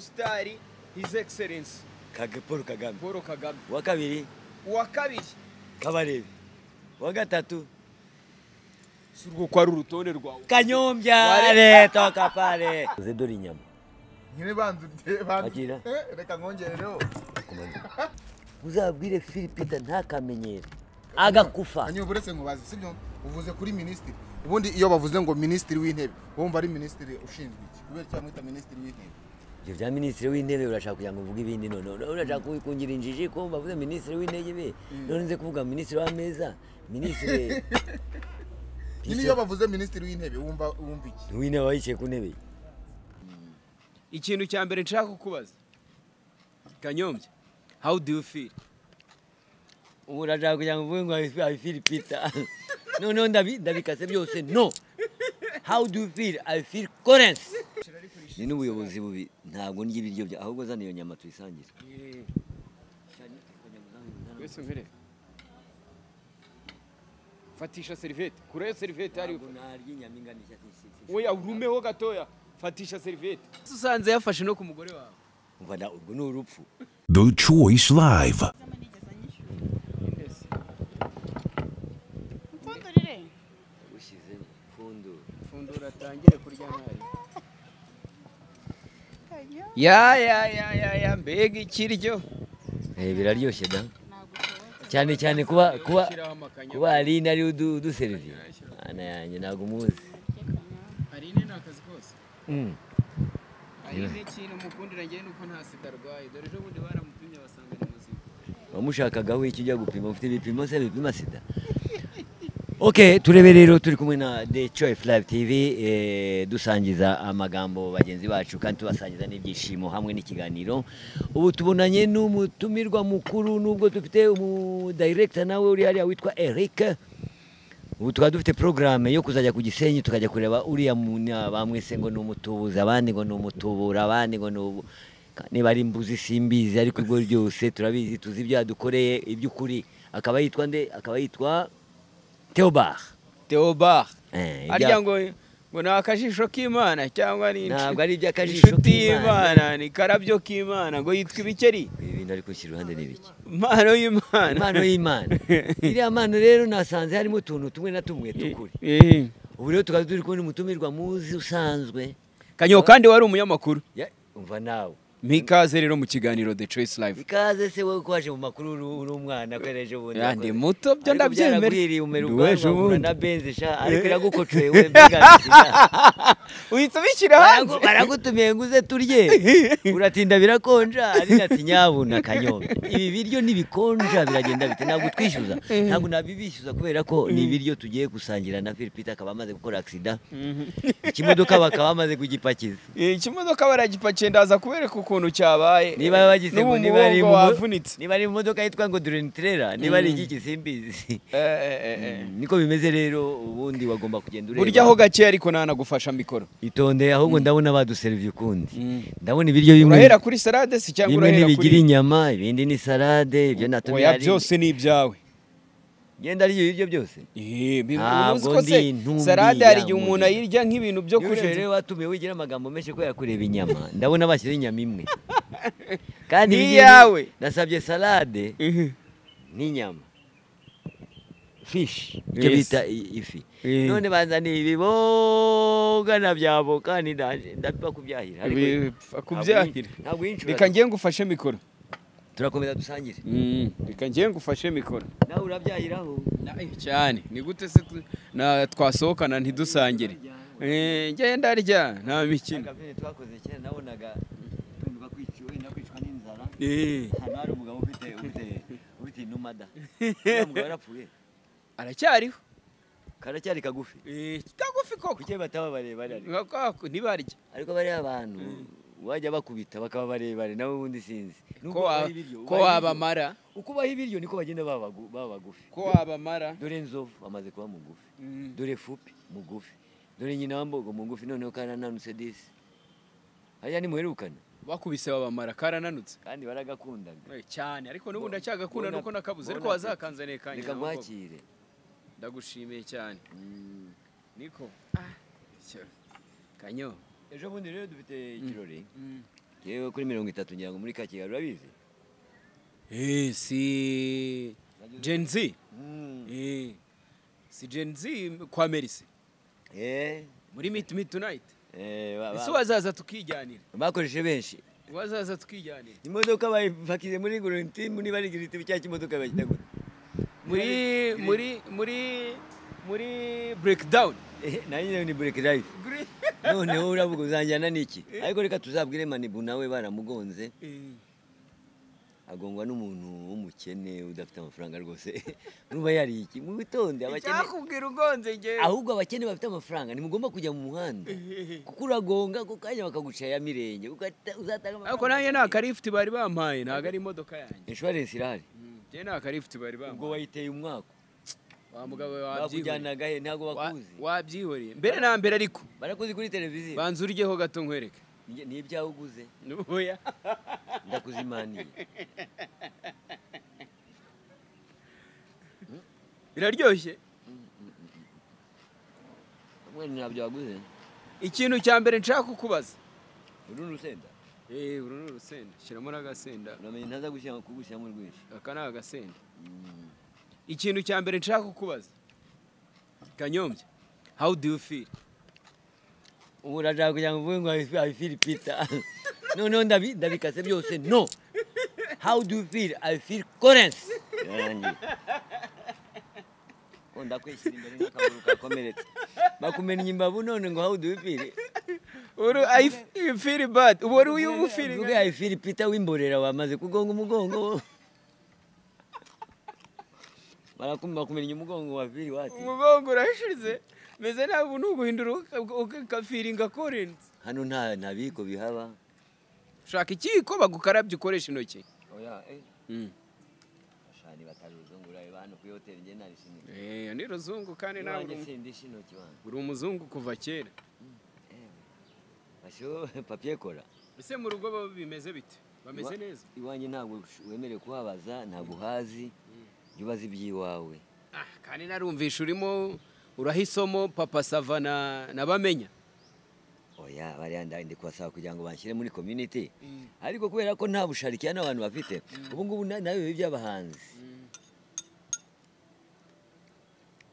umusitari hizi egiserensi Kage- paul kagame paul kagame uwa kabiri uwa kabiri kabarebe uwa gatatu si urwo ko ari urutonde rwawe kanyombya Wale- reto kapare zedora inyama nyine banza urye banza Agira. Eh, reka nkongereho uzabwire philipita ntakamenyero agakufa hanyuma uretse nkubaze sibyo uvuze kuri minisitiri ubundi iyo bavuze ngo minisitiri w'intebe wumva ari minisitiri ushinzwe iki kubera icyo bamwita minisitiri w'intebe ibyo bya minisitiri w'intebe urashaka kugira ngo uvuge ibindi none none urashaka kungira injiji ko bavuze minisitiri w'intebe none nze kuvuga minisitiri w'ameza minisitiri nyine iyo bavuze minisitiri w'intebe wumva wumva iki w'intebe aba yicaye ku ntebe ikintu cya mbere nshaka kukubaza kanyombya how do you feel ubu urashaka kugira ngo uvuge ngo I feel Peter noneho ndabi- ndabikase byose no how do you feel I feel Collins ni n'ubuyobozi bubi ntabwo ndya ibiryo bya ahubwo zana iyo nyama tuyisangira wese mbere fatisha serivete kureyo serivete hariya ufite. oya urumeho gatoya fatisha serivete usanze yafashe no ku mugore wawe Umva na- ubwo ni urupfu The Choice Live. Mpfundurire ushyizemo pfundo fundura atangire kurya nabi kajya ya ya ya ya ya mbega ikiryo Eh, biraryoshye da cyane cyane kuba kuba Shyiraho amakanya. kuba ari nari uduseriviye ana yanjye ntabwo umuzi Aline ni akazi kose Mm. Aline kintu mukundira njyewe nuko nta sida arwaye dore ejo bundi baramupimye basanga ni muzima wamushakagaho icyo ujya gupima ufite ibipimo se bipima sida ok turebe rero turi kumwe na the choice live tv eh, dusangiza amagambo bagenzi bacu kandi tubasangiza n'ibyishimo hamwe n'ikiganiro ubu tubonanye n'umutumirwa mukuru nubwo dufite umudirector nawe uri hariya witwa eric ubu tukaba dufite porogaramu yo kuzajya ku gisenyi tukajya kureba uriya muna- bamwise ngo ni umutubuzi abandi ngo ni umutubura abandi ngo ni ubu niba ari imbuzi simbizi ariko ubwo ryose turabizi tuzi ibyo yadukoreye iby'ukuri akaba yitwa nde akaba yitwa teobar Theobar Eh, ibya- arya ngo ngo ni akajisho k'imana cyangwa ni Ntabwo inshu- ari iby'akajisho inshuti k'Imana. y'imana ni karabyo k'imana ngo yitwa ibikeri ibi bintu ari gushyira iruhande ni biki impano y'imana impano y'imana iriya mpano rero nasanze harimo utuntu tumwe na tumwe tukuri Eh. ubu rero tukaba turi kubona umutumirwa muzi usanzwe kanyo kandi wari umunyamakuru Ya- umva nawe mikaze rero mu kiganiro the choice live ikaze se wowe ko waje mu makuru uri- uri umwana ko ejo bundi Ya, ndi wakoze. muto, byo Ariko ndabyemera. byaraguhiriye umera Ndi ubwanwa w'ejo uhura bundi. na benzi sha ariko iragukocoye we mbega uhita ubishyira hanze Baragu- baragutumiye ngo uze turye uratinda birakonja ari ati nyabuna kanyoma ibi biryo ntibikonja biragenda bite ntabwo twishyuza ntabwo nabibishyuza kubera ko ni ibiryo tugiye gusangira na Philipita akaba amaze gukora agisida ikimodoka bakaba bamaze kugipakiza Eh, ikimodoka baragipakiye ndaza kubereka ukuntu cyabaye niba bagize n'ubu ngo niba ari umugongo mu- wavunitse niba ari mu modoka yitwa ngo durentrera niba ari iki simbizi Eh, eh, eh, eh. niko bimeze rero ubundi wagomba kugenda ureba burya aho gake ariko ntanagufasha mikoro itondeye ahubwo ndabona baduseriviye ukundi Mm. ndabona ibiryo bimwe urahera kuri salade se cyangwa bimwe urahera ntibigira kuri inyama ibindi ni salade ibyo natumye oya byose ni ibyawe genda arya ibiryo byose Eh, bi- Ntabwo uzi ko se ndi ntumbi salade hari igihe ya umuntu muri. ayirya nk'ibintu byo Yuje kurenza rero watumiye wigira amagambo menshi kubera kureba inyama ndabona bashyizeho inyama imwe kandi Ni ibiryo- iyawe. nasabye salade Mhm. n'inyama fishi ibyo Yes. bita i- ifi Eh. none banzaniye ibiboga na bya voka ndaje- ndapfa kubyahira ariko Bipfa ntabwo kubyahira. yinshi- ntabwo yinshura reka ngiye ngufashe mikoro turakomeza dusangire reka ngiye ngufashe mikoro nawe urabyahiraho cyane ni gute se tu- na- twasohokana ntidusangire Eh, ngenda arya nta mikino Akabyine twakoze kera nabonaga twumva kwici- wenda kwicwa n'inzara Eh, ahantu hari umugabo ufite ufite ufite inuma da uriya mugabo yarapfuye aracyariho karacyari kagufi Eh, kagufi koko kuki bataba barebare ariko Kako, ntibarya ariko bariya abantu wajya bakubita bakaba barebare nawe ubundi sinzi Nubwo ko wa- ubaha ibiryo, ko ubaha ibiryo. wabamara uko ubaha ibiryo niko bagenda baba bagu- baba bagufi ko wabamara dore nzovu bamaze kuba mugufi dore fupi mugufi dore nyina wambogo mugufi noneho karananutse disi hariya nimuherukana bakubise babamara karananutse kandi baragakundaga Eh, cyane ariko n'ubu ndacyagakunda Bona- nuko nakabuze ariko bona- wazakanzaniye kanya reka nkwakire ndagushimiye cyane Mm. niko kanyo ejo bundi rero dufite ikirori yewe kuri mirongo itatu ngira ngo muri kakigali urabizi Eh, si Gen Z. Eh. Si Gen Z kwa Merisi. Eh, Muri Meet Me Tonight. eh, ba- ba- Ese wazaza tukijyanira. bakoreshe benshi Wazaza tukijyanira. imodoka bayipakiye muri gurinti muri barigira iti cya kimodoka bakita gute Muri muri muri muri breakdown. Eh, nayo nyine ni bureke life Green. noneho uravuga uzanjyana n'iki ariko reka tuzabwire manibu nawe baramugonze Eh. agongwa n'umuntu w'umukene udafite amafaranga rwose nuba yariye iki mu bitonde abakene Icyakubwira ugonze nge. ahubwo abakene bafite amafaranga ntimugomba kujya mu muhanda kuko uragonga ku kanya bakagucira ya mirenge ugahita- uzatanga Ariko nanjye nta amafaranga karifti bari bampaye ntabwo ari imodoka yanjye. insurance irahari Mm, Nge nta karifti bari ubwo bampaye. wayiteye umwaka Wa mugabo wabyihoreye. bakujyanaga he ntabwo Wa- bakuzi Wabyihoreye. Mbere na mbere ariko. barakuzi kuri televiziyo Banza uryeho gato nkwereke. Ni- ni ibyawe uguze Oya. ndakuzimaniye Biraryoshye. mwene ntabyo waguze ikintu cya mbere nshaka kukubaza uru ni urusenda eee uru ni urusenda shyiramo n'agasenda uramenye ntaza gushyira- kugushyiramo rwinshi aka ni agasenda ikintu cya mbere nshaka kukubaza kanyombya how do you feel ubu urashaka kugira ngo uvuge ngo I feel pizza noneho ndabi- ndabikase byose no how do you feel I feel currency yarangiye ko ndakwishyira imbere nk'akaguru kakomeretse bakumenya imbavu none ngo how do you feel uru i f- feel bad ubu wari uyu uvuge ufeeling I feel pizza w'imborera wamaze kugonga umugongo barakumva kumenya umugongo wa feel wati umugongo urashize meze nabi ubu ni uguhindura ukafiringa korenzi hano nta nta biko bihaba ushaka ikiyiko bagukarabye ukoresha intoki oya eh bashani bataruzo ngo urabe hano kuri hoteli njye narishimye eee ni ruzungu kandi nawe uri nanjye umu- sindisha intoki bana uri umuzungu kuva kera bashyiraho papiye kora ese mu rugo bo bimeze bite bameze Iwa- neza iwanjye ntabwo ush- wemerewe kuhabaza ntabwo uhazi jya ubaza iby'iwawe Ah, kandi narumvisha urimo urahisomo papa sava na, na bamenya oya bariya nda- ndi kubasaba kugira ngo banshyire muri community ariko kubera ko nta busharike hano abantu bafite ubu ngubu na- nawe biba iby'abahanzi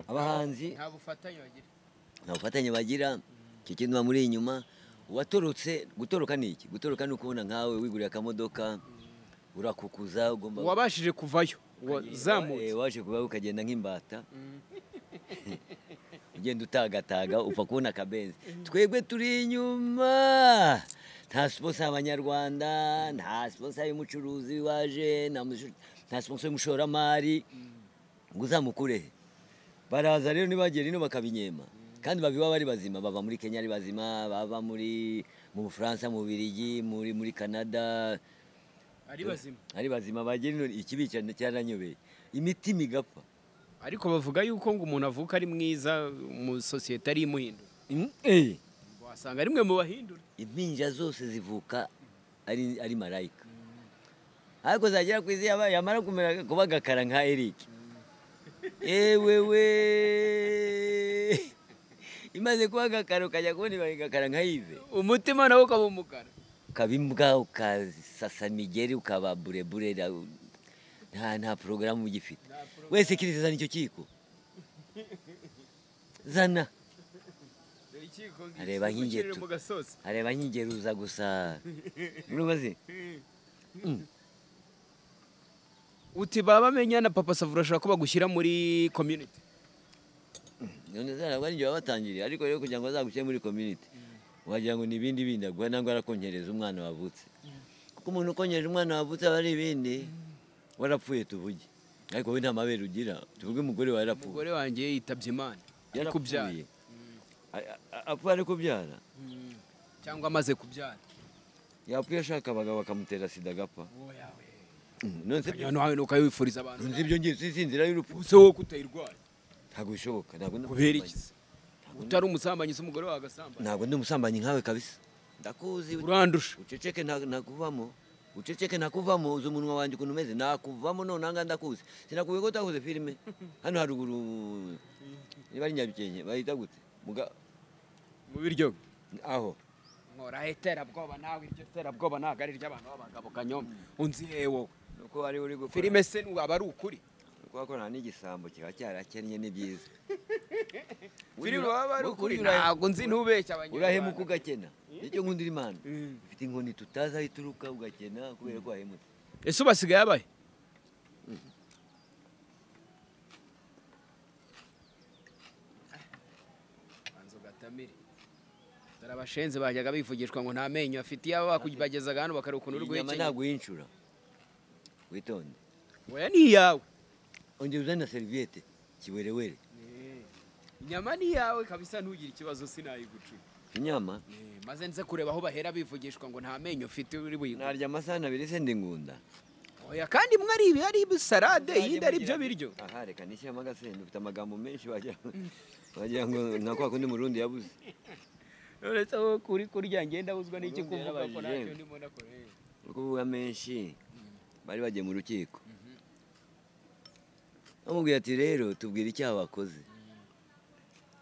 abahanzi nta bufatanye bagira nta bufatanye bagira icyo kintu bamuri inyuma uwatorotse gutoroka ni iki gutoroka ni ukubona nkawe wigurira akamodoka urakukuza ugomba wabashije kuvayo ukagira- wazamutse eh, waje kuba ukagenda nk'imbata ugenda utagataga upfa kubona akabenzi twebwe turi inyuma nta siposa y'abanyarwanda nta siposa y'umucuruzi waje nta mushu- nta siposa y'umushoramari ngo uzamukure he? baraza rero ntibagera ino bakabinyema kandi babiba bari bazima bava muri kenya ari bazima bava muri mu bufaransa mu birigi muri muri canada ari bazima ari bazima bagera ino ikibica cyaranyobe imitima igapfa ariko bavuga yuko ngo umuntu avuka ari mwiza mu sosiyete ari imuhindura Mm, eh. wasanga rimwe mu bahindura impinja zose zivuka ari ari marayika ariko zagera ku isi yaba- yamara kumera kuba agakara nka Eric ewewe imaze kuba agakara ukajya kubona ibaye agakara nka Yves umutima nawe ukaba umukara ukaba imbwa ukasasa imigeri ukaba burebure ra- nta nta porogaramu ugifite wese kirisi zana icyo kiko zana Areba nk'ingeto. mu gasozi areba nkigeruza gusa urubazi uti baba bamenya na papa sava urashobora ko bagushyira muri community none zarabwa nijye wabatangiriye ariko rero kugira ngo azagushyire muri community wagira ngo ni ibindi bindi aguha nangwa arakonkereza umwana wavutse kuko umuntu ukonkereje umwana wavutse aba ari ibindi warapfuye tuvuge ariko we nta mabere ugira tuvuge umugore wawe yarapfuye umugore wanjye yitabye imana ari kubyara yarapfuye A- a- apfuye ari kubyara cyangwa amaze kubyara yapfuye ashaka abagabo bakamutera sida agapfa Mm, none se- hano nawe ukayifuriza abantu none se ibyo ngibyo si inzira y'urupfu ubuse wowe kutayirwara ntabwo bishoboka ntabwo ndi kubera iki umusambanyi. se? utari umusambanyi se umugore wawe agasambana ntabwo ndi umusambanyi nkawe kabisa ndakuzi urandusha uceceke nta- ntakuvamo uceceke ntakuvamo uzi umunwa wanjye ukuntu umeze nakuvamo none aha ngaha ndakuzi sinakubwiye ko utakoze filime hano haruguru niba ari nyabikenke bahita gute muga mu biryo aho nkora iterabwoba nawe iryo terabwoba ntabwo ari iry'abantu b'abagabo kanyoma unzi yewe nuko wari uri gukora filime se aba ari ukuri nuko wakorana n'igisambo kiba cyarakennye ni byiza filime baba ari ukuri Ura- ntabwo nzi ntubeshye abanyarwanda urahemuka ugakena nicyo nkunda imana Mm. ufite inkoni tutazi aho ituruka ugakena kubera ko wahemutse ese ubu basigaye abahe banza ugatamire dore abashenzi bajyaga bivugishwa ngo nta menyo afite iyaba bakubagezaga hano bakareba ukuntu uri iyi nyama guhekenya ntabwo uyinshura witonde oya ni iyawe ongera uzane na seriviyete kiwerewere inyama ni iyawe kabisa ntugire ikibazo sinayigucura inyama Eh, maze nze kureba aho bahera bivugishwa ngo nta menyo ufite uri buyigura narya amasahani abiri se ndi ngunda oya kandi imwe ari ibi ari ibi salade iyindi ari ibyo biryo aha reka nishyiramo agasenda ufite amagambo menshi wagira wagira ngo nka kwa kundi murundi yabuze uretse aho kuri kurya ngenda buzwa n'iki Urundi kuvuga ko yarabajije. ntacyo ndimo nakora eh. uri kuvuga menshi bari bagiye mu rukiko bamubwira ati rero tubwire icyaha wakoze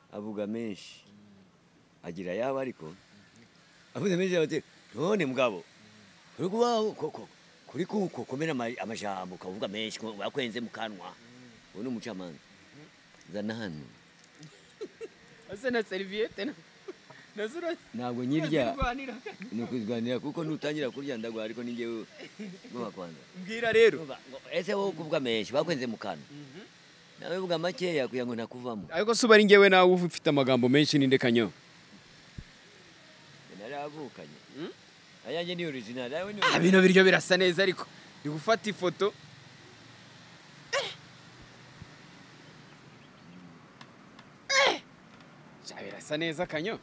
avuga menshi agira yaba ariko avuze menshi bati none mugabo uri kubaho koko kuri kuko komera ama- amajambo ukavuga menshi ko wakwenze mu kanwa uwo ni umucamanza zana hano ese na seriviyete na- nazo ura- ntabwo nyirya urazirwanira. ni ukuzwanira kuko nutangira kurya ndagwa ariko ni njyewe ngoba kwanza mbwira rero Urumva, ngo ese wowe kuvuga menshi bakwenze mu kanwa nawe vuga makeya kugira ngo ntakuvamo ariko se uba ari ngewe nawe uba ufite amagambo menshi ninde kanyo naravukanye ayanjye ni original awe ni Ah, bino biryo birasa neza ariko ndi gufata ifoto Eh. Eh. Sha, birasa neza kanyo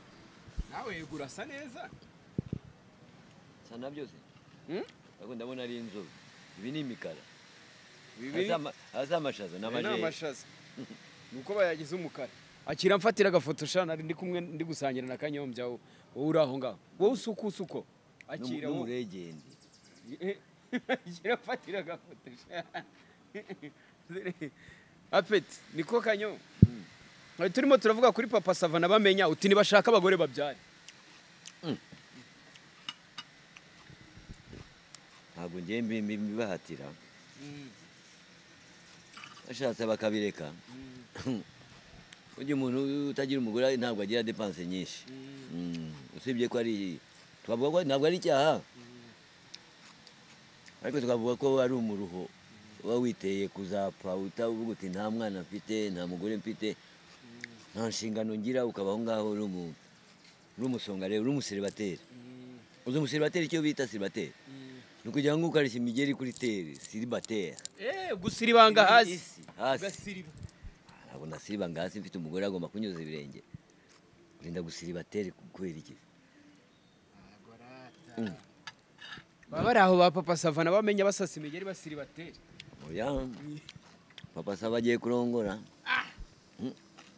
nawe yego urasa neza sana byose Hmm? ariko ndabona ari inzobe ibi ni imikara Bibi- azamashaza Aya ni n'amajeri amashaza nuko bayagize umukara akira mfatira agafoto sha nari ndi kumwe ndi gusangira na kanyombya wowe wowe uri aho ngaho wowe usuka usuko akira wowe n'umuregende akira mfatira agafoto sha apeti niko kanyo Twari turimo turavuga kuri papa savana bamenya uti nibashaka abagore babyare ntabwo ngewe mbi- mbi- mbibahatira bashatse bakabireka ujya umuntu utagira umugore ntabwo agira depanse nyinshi Mm, usibye ko ari twavuga ko ntabwo ari icyaha ariko tukavuga ko ari umuruho uba witeye kuzapfa utavuga uti nta mwana mfite nta mugore mfite nta nshingano ngira ukaba aho ngaho uri umu- uri umusongare uri umuseribateri uzi umuseribateri icyo bita seribateri ni ukugira ngo ukarishya imigeri kuri tere seribateri eh gusira ibanga hasi Isi, hasi ugasiriba ntabwo nasiba ngo hasi mfite umugore agomba kunyuza ibirenge urinda guseribateri kubera iki baba bari aho ba papa savana bamenya basasa imigeri basiriba tere oya papa saba agiye kurongora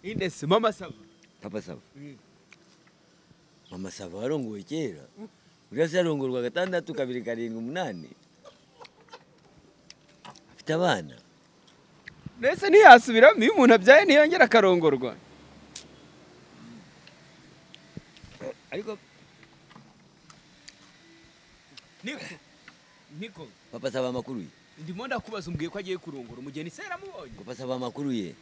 indese mama sava papa saba mama saba warongowe kera uriya se yarongorwa gatandatu kabiri karindwi umunani afite abana ndetse ntiyasubiramo iyo umuntu abyaye ntiyongera akarongorwa ariko niko niko papa saba amakuru ye ndimo ndakubaza umbwiye ko agiye kurongora umugeni se yaramubonye papa saba amakuru ye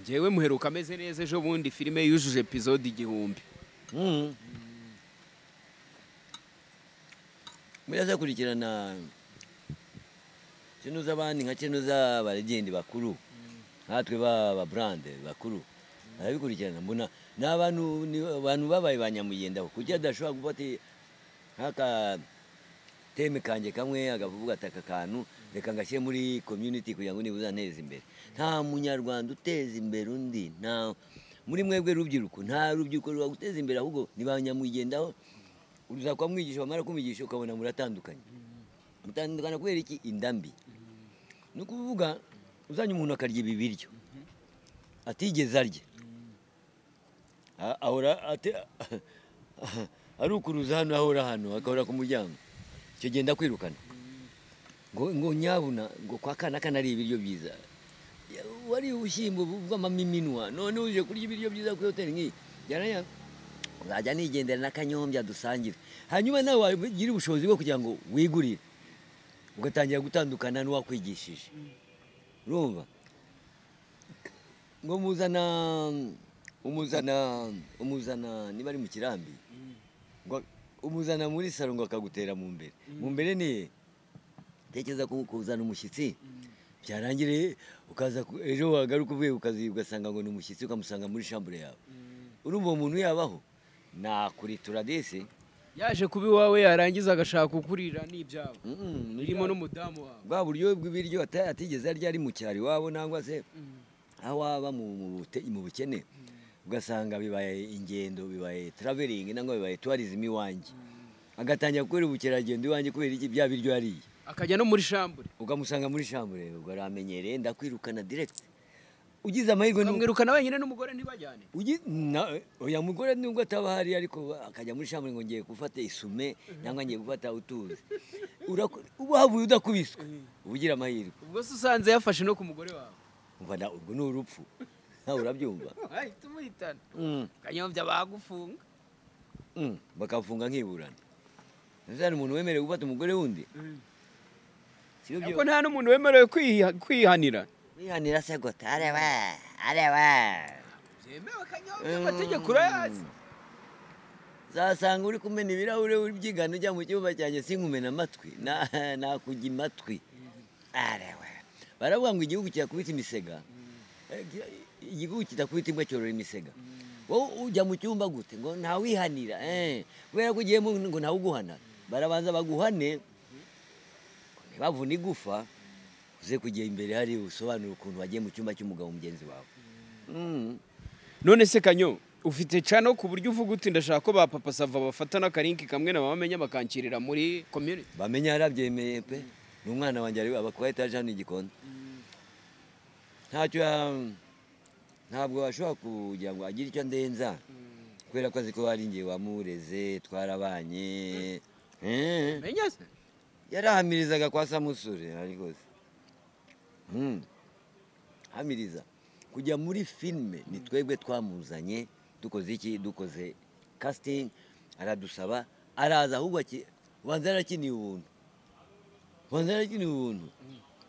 njyewe muheruka ameze neza ejo bundi filime yujuje epizode igihumbi Mhm. murazakurikirana kino z'abandi nka kino z'abaregendi bakuru natwe baba burande bakuru barabikurikirana mbona ni abantu ni abantu babaye ba nyamugendaho kugira adashobora gufata nk'aka teme kanjye kamwe akavuga ati aka kantu reka ngashyire muri community kugira ngo nibuze anteze imbere nta munyarwanda uteza imbere undi nta muri mwebwe rubyiruko nta rubyiruko ruba guteza imbere ahubwo ni ba nyamugendaho uzakuba mwigisha bamara kumwigisha ukabona muratandukanye mutandukana kubera iki inda mbi ni ukuvuga uzanye umuntu akarya ibi biryo atigeze arya A- ahora ate- arukuruza hano ahora hano akahora ku muryango icyo gihe ndakwirukana ngo ngo nyabuna ngo kwa kana kanariye ibiryo byiza Ya, wari ubushyimbo bw'amamiminwa none uje kurya ibiryo byiza kuri hoteli nk'iyi byaranya uzajya nigendera n'akanyombya dusangira hanyuma nawe wagira ubushobozi bwo kugira ngo wigurire ugatangira gutandukana n'uwakwigishije urumva ngo muzana umuzana umuzana niba ari mu kirambi ngo umuzana muri salo ngo akagutera mu mbere mu mbere ni he? tekereza ku- kuzana umushyitsi byarangire ukaza ku- ejo wagaruka uvuye ku kazi ugasanga ngo ni umushyitsi ukamusanga muri shambure yawe urumva uwo muntu yabaho nakuritura dese yaje kuba iwawe yarangiza agashaka ukurira n'ibyabo birimo n'umudamu wawe bwa buryo bw'ibiryo ata- atigeze arya ari mu cyaro iwabo nangwa se aho waba mu mu bute- mu bukene ugasanga bibaye ingendo bibaye traveringi nangwa bibaye tourism iwanjye agatangira gukora ubukerarugendo iwanjye kubera iki bya biryo yariye akajya no muri shambure ukamusanga muri shambure ubwo aramenyereye ndakwirukana direct ugize amahirwe ni ukamwirukana wenyine n'umugore ntibajyane Ugi- na- oya mugore nubwo ataba ahari ariko akajya muri shambure ngo ngiye gufata isume cyangwa ngiye gufata utuzi Uraku- uba havuye udakubiswe uba ugira amahirwe ubwo se usanze yafashe no ku mugore wawe umva na- urwo ni urupfu nawe urabyumva ahita umuhitana Mm, kanyombya bagufunga mm, bakafunga nkiburana ntuzane umuntu wemerewe gufata umugore wundi Sibyo byo- ariko nta n'umuntu wemerewe kwiha- kwihanira wihanira se guta areba areba byemewe kanyombya amategeko urayazi zasanga uri kumena ibirahure byigana ujya mu cyumba cyanjye sinkumena amatwi Na- nakujya imatwi areba baravuga ngo igihugu kirakubita imisega Eh, gi- igihugu kidakubita imbwa cyorora imisega wowe ujya mu cyumba gute ngo ntawihanira eh, kubera ko ugiyemo ngo ntawe uguhana barabanza baguhane ntibavune igufa uze kujya imbere hari usobanura ukuntu wagiye mu cyumba cy'umugabo mugenzi wawe Mm. none se kanyo ufite cano ku buryo uvuga uti ndashaka ko ba papa sava bafata n'akarinki kamwe na mama menya bakankirira muri community bamenya yarabyemeye pe ni umwana wanjye ari aba kuba etaje hano i Gikondo ntacyo ya- ntabwo ashobora kugira ngo agire icyo ndenza kubera ko azi ko hari ngewe wamureze twarabanye Eh, menya se yarahamirizaga kwa samusure ariko se Mm. hamiriza kujya muri filime ni twebwe twamuzanye dukoze iki dukoze casting aradusaba araza ahubwo aki- banza yarakiniye ubuntu banza yarakiniye ubuntu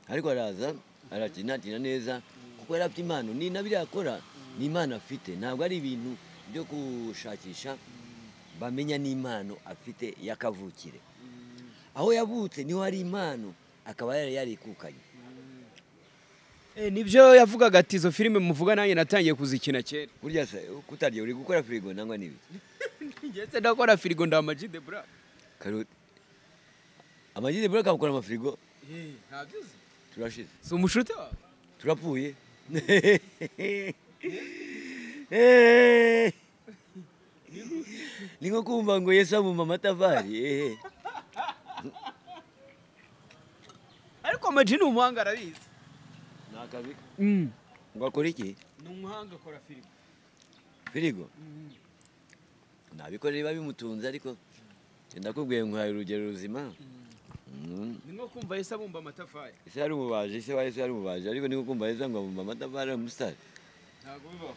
ariko araza arakinatina neza kuko yari afite impano ni na biriya akora ni impano afite ntabwo ari ibintu byo gushakisha bamenya n'impano afite yakavukire aho yavutse niho hari impano akaba yari yarikukanye nibyo yavugaga ati izo filime muvuga nanjye natangiye kuzikina kera burya se kutarya uri gukora firigo nangwa n'ibiki ndetse ndakora firigo ndamaji de bra karoti amagini bura akabukora amafirigo ntabyizi turashize si umushute wawe turapfuye ni nko kumva ngo yesu abumba amatafari eh. ariko amaji ni umuhanga arabizi ni akazi ke. ni ngo akore iki umuhanga akora firigo firigo nabikora biba bimutunze ariko ndakubwiye nkwaye urugero ruzima Mm. ni nko kumva yese abumba amatafari ese yari umubaji se wa yesu yari umubaji ariko niko kumva yesu ngo abumba amatafari ari umusitari ntabwo bibaho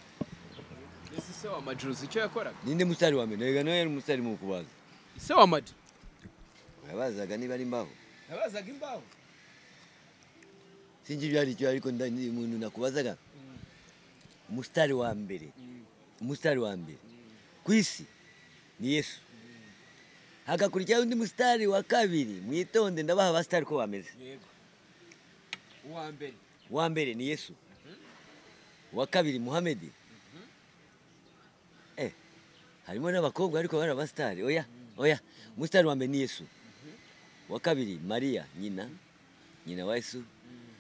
ese se wa maji uzi icyo yakoraga ninde musitari wa mbere ntabwo nawe yari umusitari mu kubaza ese wa maji yabazaga niba ari imbaho yabazaga imbaho sinzi ibyo ari cyo ariko nda- ni umuntu nakubazaga umusitari wa mbere umusitari wa mbere ku isi ni yesu hagakurikiraho undi musitari wa kabiri mwitonde ndabaha abasitari uko bameze yego uwa mbere wa mbere ni yesu wa kabiri muhamedi eh harimo n'abakobwa ariko bari abasitari oya oya umusitari wa mbere ni yesu wa kabiri mariya nyina nyina wa yesu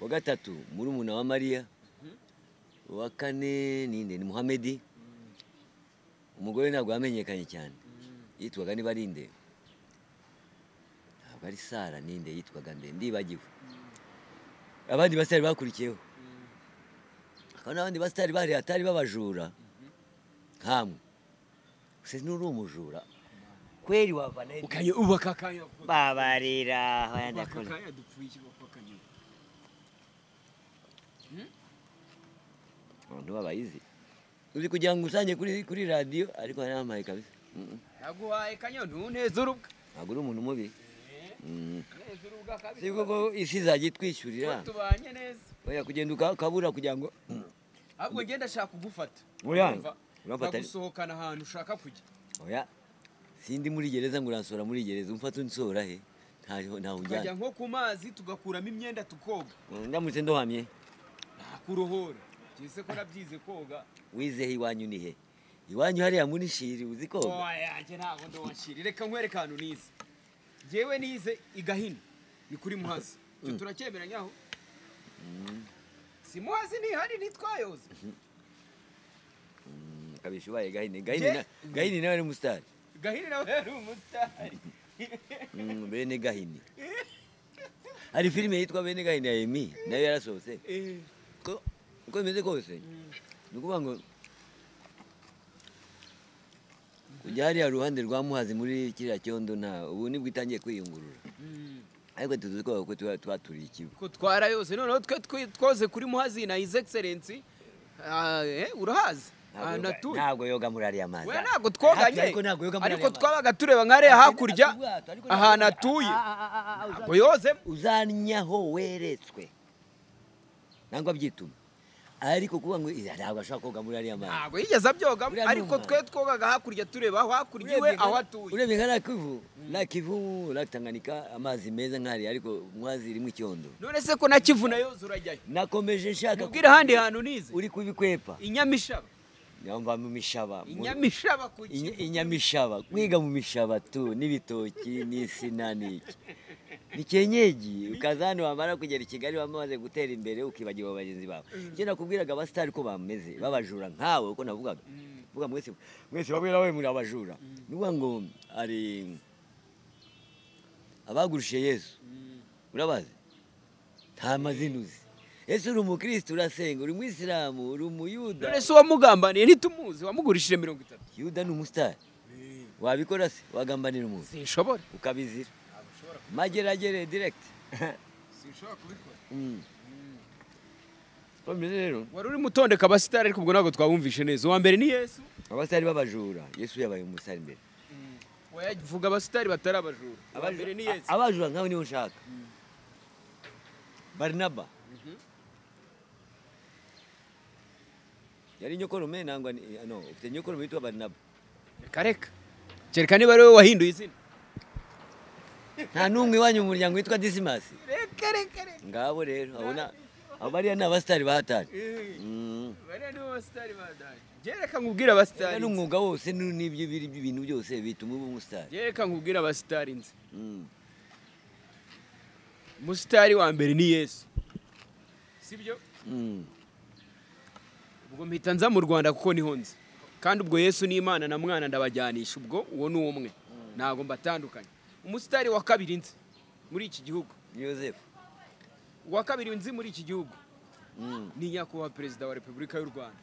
wa gatatu murumuna wa mariya wa kane ninde ni muhamedi umugore ntabwo yamenyekanye cyane yitwaga niba ari nde ntabwo ari sara ninde yitwaga nde ndibagiwe abandi basitari bakurikiyeho hakaba n'abandi basitari bari hatari b'abajura nkamwe se n'uri umujura kweri wava na ukanye ubaka akanya babarira ubaka bayadakora akanya dupfuye ikiboko akanyuma abantu babayizi uzi kugira ngo usange kuri kuri radiyo ariko nabampaye kabisa yaguhaye kanyoni neza urubwa ntabwo uri umuntu mubi neza urubwa kabisa si koko isi izajya itwishyurira tubanye neza oya kugenda ukabura kugira ngo ahubwo ngenda ashaka kugufata Oya, Urumva? urafata- Nkagusohokana ahantu ushaka kujya oya sindi muri gereza ngo uransora muri gereza umfata unsohora he ntaho ntaho tukajya ujyana nko ku mazi tugakuramo imyenda tukoga ndamutse ndohamye ntakurohora byese ko nabyize koga wizehe iwanyu ni he iwanyu hariya muri shiri uzi koga oyanjye ntabwo ndowashiri reka nkwereke ahantu nize ngewe nize i gahini ni kuri muhazi icyo turacyemeranya aho si muhazi ntihari ntitwayoze kabisha ubaye gahini gahini na- gahini nawe ni umusitari gahini nawe yari umutari Mm, bene gahini hari filime yitwa bene gahini ya emi nayo yarasohotse Eh, ko uko bimeze kose ni ukuvuga ngo kujya hariya ruhande rwa muhazi muri kiriya cyondo nta ubu nibwo itangiye kwiyungurura ariko tuzi ko ko tuba tuba turi ikigo ko twarayose noneho twe twe twoze kuri muhazi na his excellence ah, eh, urahazi Ntabwo ahantu yoga- atuye ntabwo yoga muri ariya mazi we ntabwo twoganye Ariko ntabwo yoga muri ariko ariya mazi twabaga tureba nka hariya hakurya Ariko ntabwo- ahantu atuye Ah, ah, ah, ah, ntabwo yozemo uzanyaho weretswe nangwa byituma ariko kuvuga ngo "Ira, ntabwo ashobora koga muri ariya mazi ntabwo yigeze abyogamo Uriya ni ariko umwana. twe twogaga hakurya tureba aho hakurya iwe aho atuye urebye nka lakivu lakivu lakitanganika amazi meza nk'ari ariko mwazi irimo icyondo none se ko na kivu na yoze urajyayo nakomeje nshaka mubwire ahandi hantu nize uri kubikwepa inyamishaba yumva mu mishaba mu- inyamishaba ku Inya- kivu inyamishaba kwiga mu mishaba tu n'ibitoki n'insina n'iki ni kenyeji ukaza hano wamara kugera i kigali wamaze gutera imbere ukibagirwa bagenzi bawe icyo nakubwiraga abasitari ko bameze babajura nkawe uko navugaga mvuga mwese mwese bamwe nawe muri abajura ni ukuvuga ngo hari abagurushe yesu urabazi nta mazina uzi yesu uri umukristo urasenga uri umwisilamu uri umuyuda none se uwamugambaniye ntitumuzi wamugurishije mirongo itatu yuda ni umusitari wabikora se wagambanira umuntu sinshobora ukabizira mageragere direct sinshobora kubikora Mm. Ko bimeze rero wari urimo utondeka abasitari ariko ubwo ntabwo twawumvishe neza uwa mbere ni yesu abasitari b'abajura yesu yabaye umusitari imbere wayavuga abasitari batari abajura uwa mbere ni yesu A- abajura nkawe niho nshaka barinaba yari nyokorume nangwa ni- no ufite nyokorume yitwa barinaba reka reka kereka niba ari wowe wahinduye izina nta n'umwe iwanyu mu muryango witwa disimasi reka reka reka ngabo rero abona abo bariya ni abasitari bahatari Mm. bariya nibo basitari badaje njye reka nkubwire abasitari Ugana umwuga wose nu- n'ibyo biri ibintu byose bituma uba umusitari njye reka nkubwire abasitari nzi Mm. umusitari wa mbere ni yesu sibyo Mm. ubwo mpita nza mu rwanda kuko niho nzi kandi ubwo yesu ni imana na mwana ndabajyanisha ubwo uwo ni umwe ntabwo mbatandukanye umusitari wa kabiri nzi muri iki gihugu Ni yosefu uwa kabiri nzi muri iki gihugu Mm. ni nyakubahwa perezida wa repubulika y'u rwanda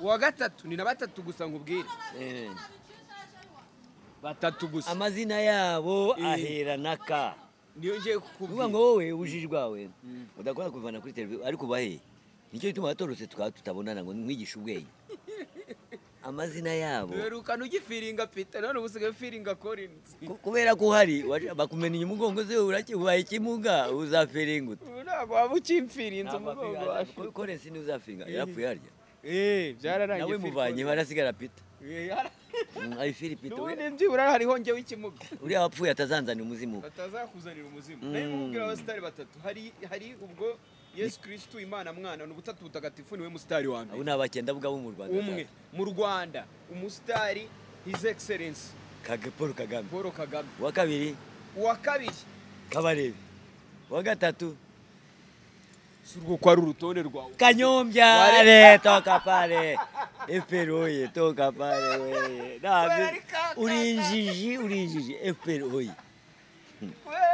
uwa gatatu ni na batatu gusa nkubwire Eh. batatu gusa amazina yabo Eh. aherana ka niyo ngiye uvuga kukubwira ngo wowe ubujiji bwawe udakora kubivana kuri televiziyo ariko uba he nicyo gituma abatorotse tukaba tutabonana ngo mwigishe ubwenge amazina yabo duherukana ugifiringa pita none ubu usigaye ufiringa korinzi Ku- kubera ko uhari waje- bakumenya umugongo se uraki- ubaye ikimuga uzafiringuta ubu ntabwo waba ukimfirinze umugongo wacu korensi ntuzafinga yarapfuye harya eee byararangiye nawe muvanyeho harasigara pita Mm, ayifiri pita n'ubundi uriya- byibura hariho njyewe ikimuga uriya wapfuye atazanzanira umuzimu batazakuzanira umuzimu nayo mubwira abasitari batatu hari hari ubwo yesu kirisitu imana mwana ni ubutatu butagatifu niwe musitari wa abo mbere ni abakendabwa bo mu rwanda umwe mu rwanda umusitari his excellence Kage- paul kagame paul kagame uwa kabiri uwa kabiri kabarebe uwa gatatu si urwo kwari urutonde rwawe kanyombya Wale- ale toka pale fpr oye toka pale Wewe weye ni nabi kaka. uri injiji uri injiji fpr oye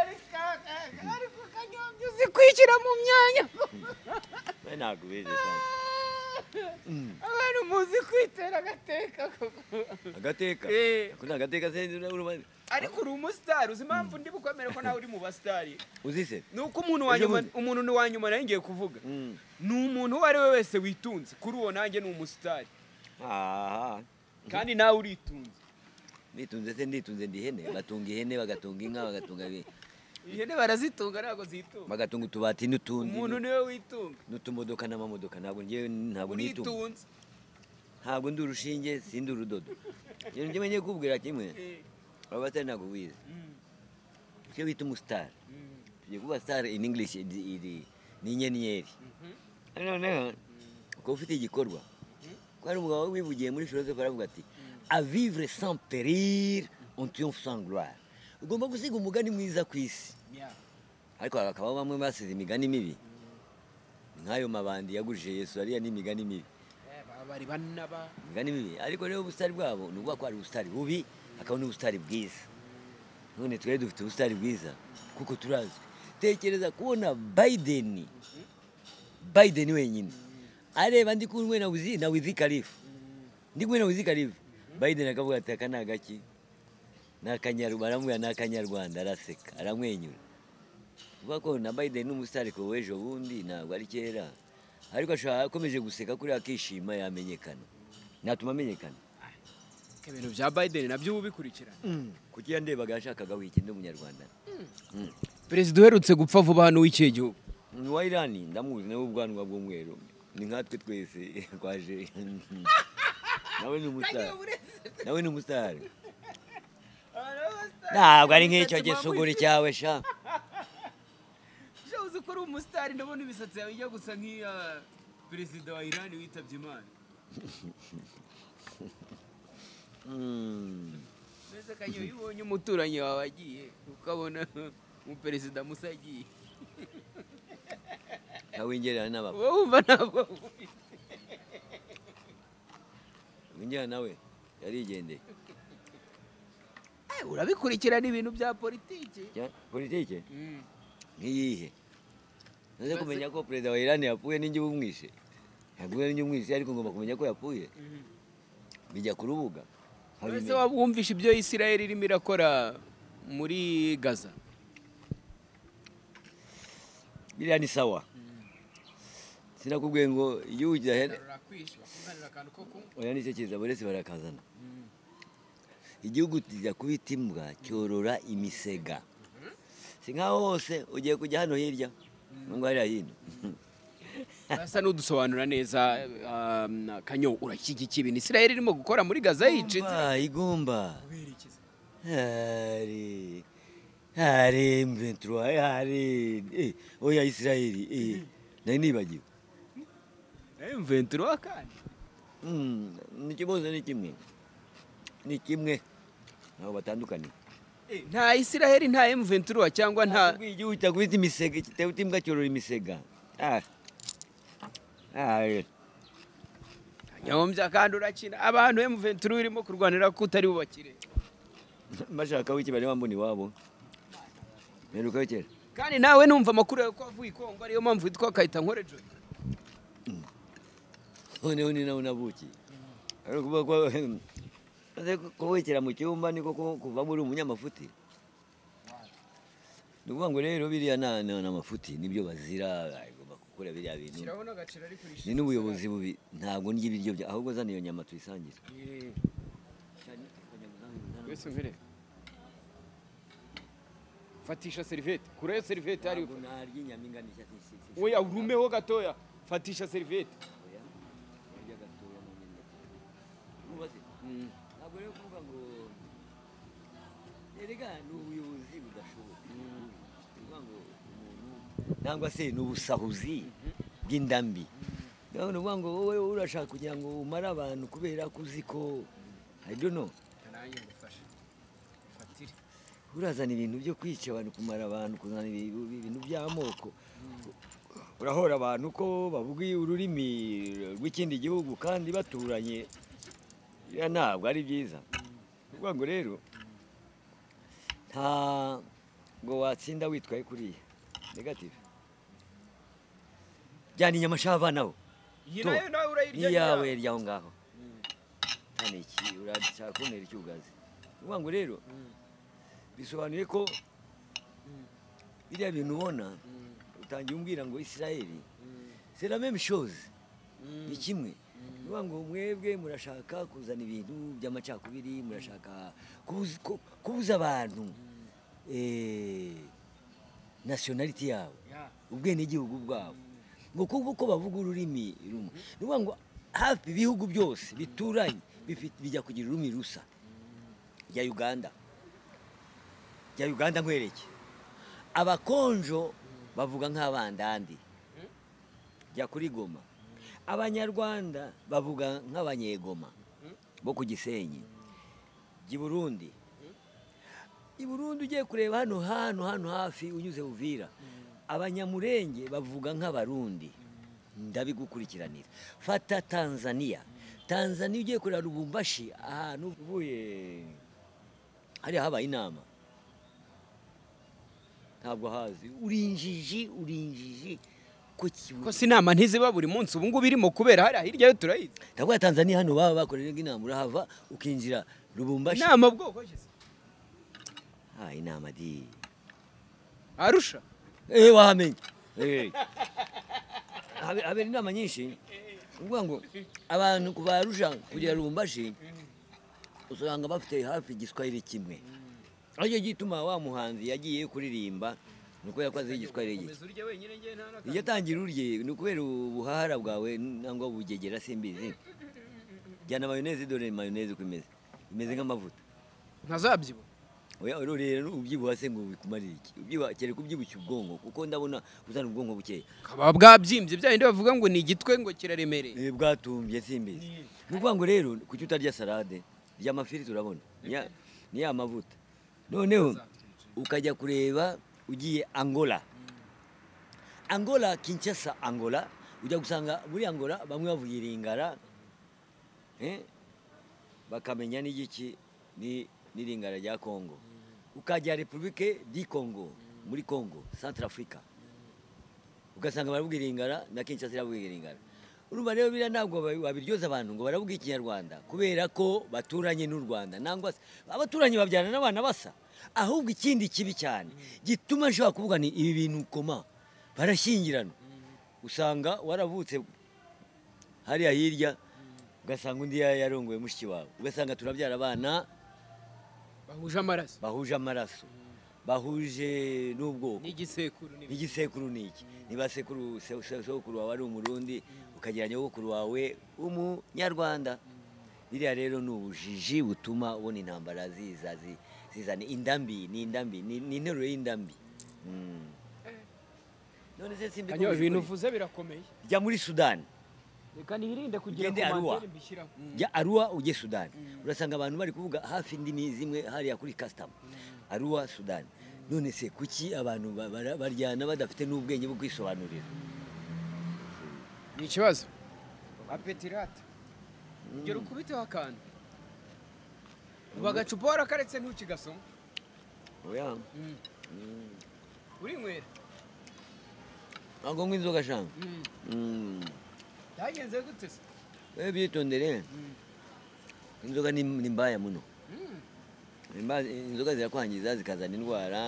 ariko kanyombya uzi kwishyira mu myanya we nagubeze cyane abantu muzi kwitera agateka agateka Eh. ako ni agateka se urumva- ariko uri umusitari uzi impamvu ndi bukwemere ko nawe uri mu basitari uzise ni uko umuntu wa Ejo nyuma bundi. umuntu ni wa nyuma nayo ngiye kuvuga Mm. ni umuntu uwo ari we wese witunze kuri uwo nanjye ni umusitari aha kandi nawe uritunze nditunze se nditunze ndi ihene batunga ihene bagatunga inka bagatunga ibi- ihene barazitunga ntabwo zitunga bagatunga utubati n'utundi umuntu niwe witunga n'utumodoka n'amamodoka ntabwo njyewe ntabwo nitunga uritunze ntabwo ndi urushinge sindi urudodo ikintu kimwe ngiye kubwira kimwe aba batari ntabwo wize icyo bita umusitari tugiye kuba sitari in english iri- iri- ni inyenyeri Ariko noneho ukaba ufite igikorwa ko hari umugabo wivugiye muri filozofe aravuga ati a vivre sans perir on triomphe sans gloire ugomba gusiga umugani mwiza ku isi Yeah. ariko hakaba bamwe basize imigani mibi Ni nk'ayo mabandi yagurije yesu ariya ni imigani mibi Eh, baba bari banaba imigani mibi ariko rero ubusitari bwabo ni ukuvuga ko hari ubusitari bubi hakaba n'ubusitari bwiza none twari dufite ubusitari bwiza kuko turazwi tekereza kubona bayideni bayideni wenyine areba ndi kumwe na wizi na wizi karifu ndi kumwe na wizi karifu bayideni akavuga ati aka ni agaki ni akanyarwanda aramubwira ni akanyarwanda araseka aramwenyura kuvuga ko na bayideni ni umusitari ko w'ejo bundi ntabwo ari kera ariko ashobora akomeje guseka kuriya akishima yamenyekana natuma amenyekana Ko ibintu bya biden nabyo uba ubikurikirana kuko iyo ndebaga yashakaga wiki ndi umunyarwanda perezida uherutse gupfa vuba hano w'ikihe gihugu ni uwa irani ndamuzi nawe ubwanwa bw'umweru ni nkatwe twese twaje nawe ni umusitari nawe ni umusitari ntabwo ari nk'icyo gisuguri cyawe sha Ujya uzi ko uri umusitari ndabona imisatsi yawe ijya gusa nk'iya perezida wa irani witabye imana Mm. mbese kanya iyo ubonye umuturanyi wawe agiye ukabona umuperezida musa agiye nawe ingerera n'abapfa uba wumva ntabwo winjira nawe yarigendeye Eh, urabikurikirana ibintu bya politiki Cya- politike Mm. nkiyihe nze Maze- kumenya ko perezida wa irani yapfuye ninjye bumwishe yaguye ninjye umwishe ariko ngomba kumenya ko yapfuye bijya ku rubuga mbese nkabimenya. waba wumvishe ibyo isirayeli irimo irakora muri gaza biriya ni sawa sinakubwiye ngo igihugu kidahera oya nicyo kiza buri wese barakazana igihugu kijya kubita imbwa cyorora imisega si nkaho hose ugiye kujya hano hirya nubwo hariya hino asa n'udusobanura neza um, kanyo urashyigikiye ibintu isirayeli irimo gukora muri gaza yica inzira igomba igomba hari hari imventura hari eh, oya isirayeli eh, nari nibagiwe imventuro kandi Mm, ni ikibazo ni kimwe ni kimwe ntabwo batandukaniye nta isirayeli nta imventuro cyangwa nta Ubwo igihugu cyakubita imisega kitawuta imbwa cyorora imisega Ah. Ah, eh. nyahombya kandi urakina abantu imventuro irimo kurwanira ko utari bubakire bashaka wiki bari bambona iwabo mperukayo kera kandi nawe numva amakuru yawe ko wavuye i kongo ariyo mpamvu witwa kayita nkore joy noneho ni nawe unavukiye ari ukuvuga ko maze kubukira mu cyumba niko ku- kuvamo uri umunyamafuti ni ukuvuga ngo rero biriya na- na- ni amafuti nibyo bazira bagomba gukora biriya bintu shyiraho n'agaciro ariko urishyura ni n'ubuyobozi bubi ntabwo ndya ibiryo bya ahubwo zana iyo nyama tuyisangira wese mbere fatisha serivete kurayo serivete hariyo Ntabwo narya inyama ingana iki- iki- iki- oya urumeho gatoya fatisha serivete Narya gatoya mu nyama. Ubaze. ntabwo rero kuvuga ngo erega ni ubuyobozi budashoboka Ni ukuvuga ngo umuntu nangwa se ni ubusahuzi bw'indambi Rero ni ukuvuga ngo wowe urashaka kugira ngo umare abantu kubera ko uzi ko I don't know, nanjye ngufashe fatire urazana ibintu byo kwica abantu kumara abantu kuzana ibi- ibintu by'amoko urahora abantu ko bavuga ururimi rw'ikindi gihugu kandi baturanye biriya ntabwo ari byiza ni ukuvuga ngo rero ntabwo watsinda witwaye kuriya negative jyana inyama sha abanaho iyi To, nayo nawe urayirya n'iyawe iri aho ngaho hano iki urashaka kuntera icyugazi ni ukuvuga ngo rero bisobanuye ko biriya bintu ubona utangiye umbwira ngo isirayeli sera meme shows ni kimwe Nuvuga ngo mwebwe murashaka kuzana ibintu by'amacakubiri murashaka kubuza- ku- kubuza abantu eh, nasiyonaliti yabo Yeah. ubwenegihugu bwabo ngo kuko uko bavuga ururimi rumwe ni ukuvuga ngo hafi ibihugu byose bituranye bifite- bijya kugira ururimi rusa rya uganda rya uganda nkwereke abakonjo bavuga nk'abandandi jya kuri goma abanyarwanda bavuga nk'abanyegoma bo ku gisenyi jya i burundi i burundi ugiye kureba hano hano hano hafi unyuze buvira abanyamurenge bavuga nk'abarundi ndabigukurikiranira fata tanzania tanzania ugiye kureba rubumbashi ahantu uvuye hariya habaye inama ntabwo hazi urinjiji urinjiji ku kibuye ko si inama ntiziba buri munsi ubu ngubu irimo kubera hariya hirya yo turayizi ndavuga tanzania hano baba bakorera inama urahava ukinjira rubumbashi inama bwoko ki? Ah, inama di arusha Eh, wahamenye Eh. Habe- habera inama nyinshi ukuvuga ngo abantu kubarusha kugera rubumbashi usanga bafite hafi igiswahili kimwe aricyo gituma wa muhanzi yagiye kuririmba ni ukubera ko azi igiswahili gike Komeza urye wenyine njye nta n'akantu. iyo atangira urye ni ukubera ubuhahara bwawe nangwa bugegera simbizi jyana mayoneze dore mayoneze uko imeze imeze nk'amavuta ntazabyibuha oya rero rero ubyibuha se ngo bikumarire iki ubyibuha kereka ubyibushye ubwonko kuko ndabona uzana ubwonko bukeya kaba bwabyimbye bya bindi bavuga ngo ni igitwe ngo kiraremereye Eh, bwatumbye simbizi ni ukuvuga ngo rero kuki utarya salade rya mafiri turabona ni ya- ni ya mavuta noneho ukajya kureba ugiye angola angola kinshasa angola ujya gusanga muri angola bamwe bavuga iringara eh, bakamenya n'igiki ni- n'iringara rya congo ukajya repubulike di congo muri congo centre africa ugasanga baravuga iringara na kinshasa iravuga iringara urumva rero biriya ntabwo babi- babiryoza abantu ngo baravuga ikinyarwanda kubera ko baturanye n'u rwanda nangwa se abaturanyi babyarana n'abana basa ahubwo ikindi kibi cyane gituma nshobora kuvuga ni ibi bintu koma barashyingirana usanga waravutse hariya hirya ugasanga undi ya- yarongoye mushiki wawe ugasanga turabyara abana bahuje amaraso bahuje amaraso bahuje n'ubwoko n'igisekuru n'ibindi. n'igisekuru ni iki niba sekuru se- se- sokuru wawe ari umurundi ukagira nyogokuru wawe umunyarwanda biriya rero ni ubujiji butuma ubona intambara ziza zi- zizana indambi ni indambi ni ni interuro y'indambi Mm. none se simbi Kanyo, ibintu uvuze birakomeye jya muri sudani reka nirinde kugira Ugende ku Arua. mantene mbishyiraho jya aruwa ujye sudani urasanga abantu bari kuvuga hafi indimi zimwe hariya kuri kasitama aruwa sudani none se kuki abantu ba- bara- baryana badafite n'ubwenge bwo kwisobanurira ni ikibazo apetirate gera ukubiteho akantu ubu agacupa warakaretse ntukigasoma oya urinywera ntabwo ngo inzoga shanga byagenze gute se we byitondere inzoga ni ni mbaya muno Ni mba- inzoga zirakwangiza zikazana indwara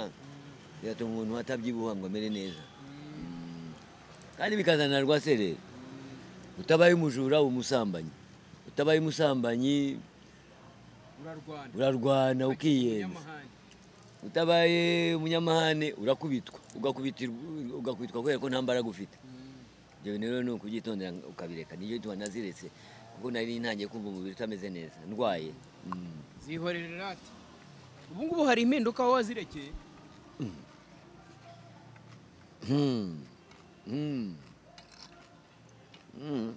zigatuma umuntu atabyibuha ngo amere neza Mm. kandi bikazana rwasere utabaye umujura uba umusambanyi utabaye umusambanyi urarwana urarwana ukiyenza Umunyamahane. utabaye umunyamahane urakubitwa ugakubitirwa ugakubitwa kubera ko nta mbaraga ufite ibyo bintu rero ni ukubyitondera ukabireka niyo gituma naziretse kuko nari ntangiye kumva umubiri utameze neza ndwaye Mm. zihorera irate ubu ngubu hari impinduka aho wazirekeye Hmm. Hmm. Hmm.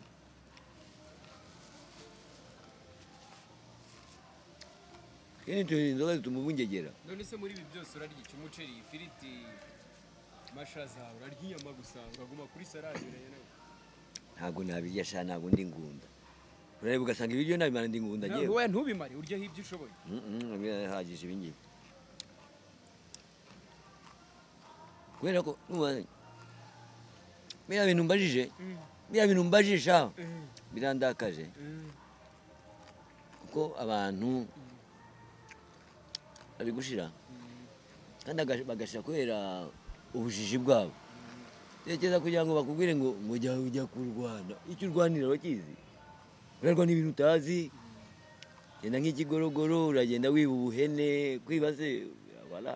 Kene turi inzoga zituma ubungegera none se muri ibi byose urarya iki umuceri ifiriti amashaza urarya inyama gusa uraguma kuri salade urarya nawe ntabwo nabirya sha ntabwo ndi ngunda urareba ugasanga ibiryo nabimara ndi ngunda Nta- ngewe wowe ntubimare uryeho ibyo ushoboye Mhm, birahagije ibi ngibi kubera ko nuba- biriya bintu mbajije biriya bintu mbajije sha birandakaje kuko abantu babigushira kandi agash- bagashira kubera ubujiji bwabo tekereza kugira ngo bakubwire ngo ngo jya ujya kurwana icyo urwanira urakizi urarwa n'ibintu utazi genda nk'ikigorogoro uragenda wiba ubuhene kwibaze wala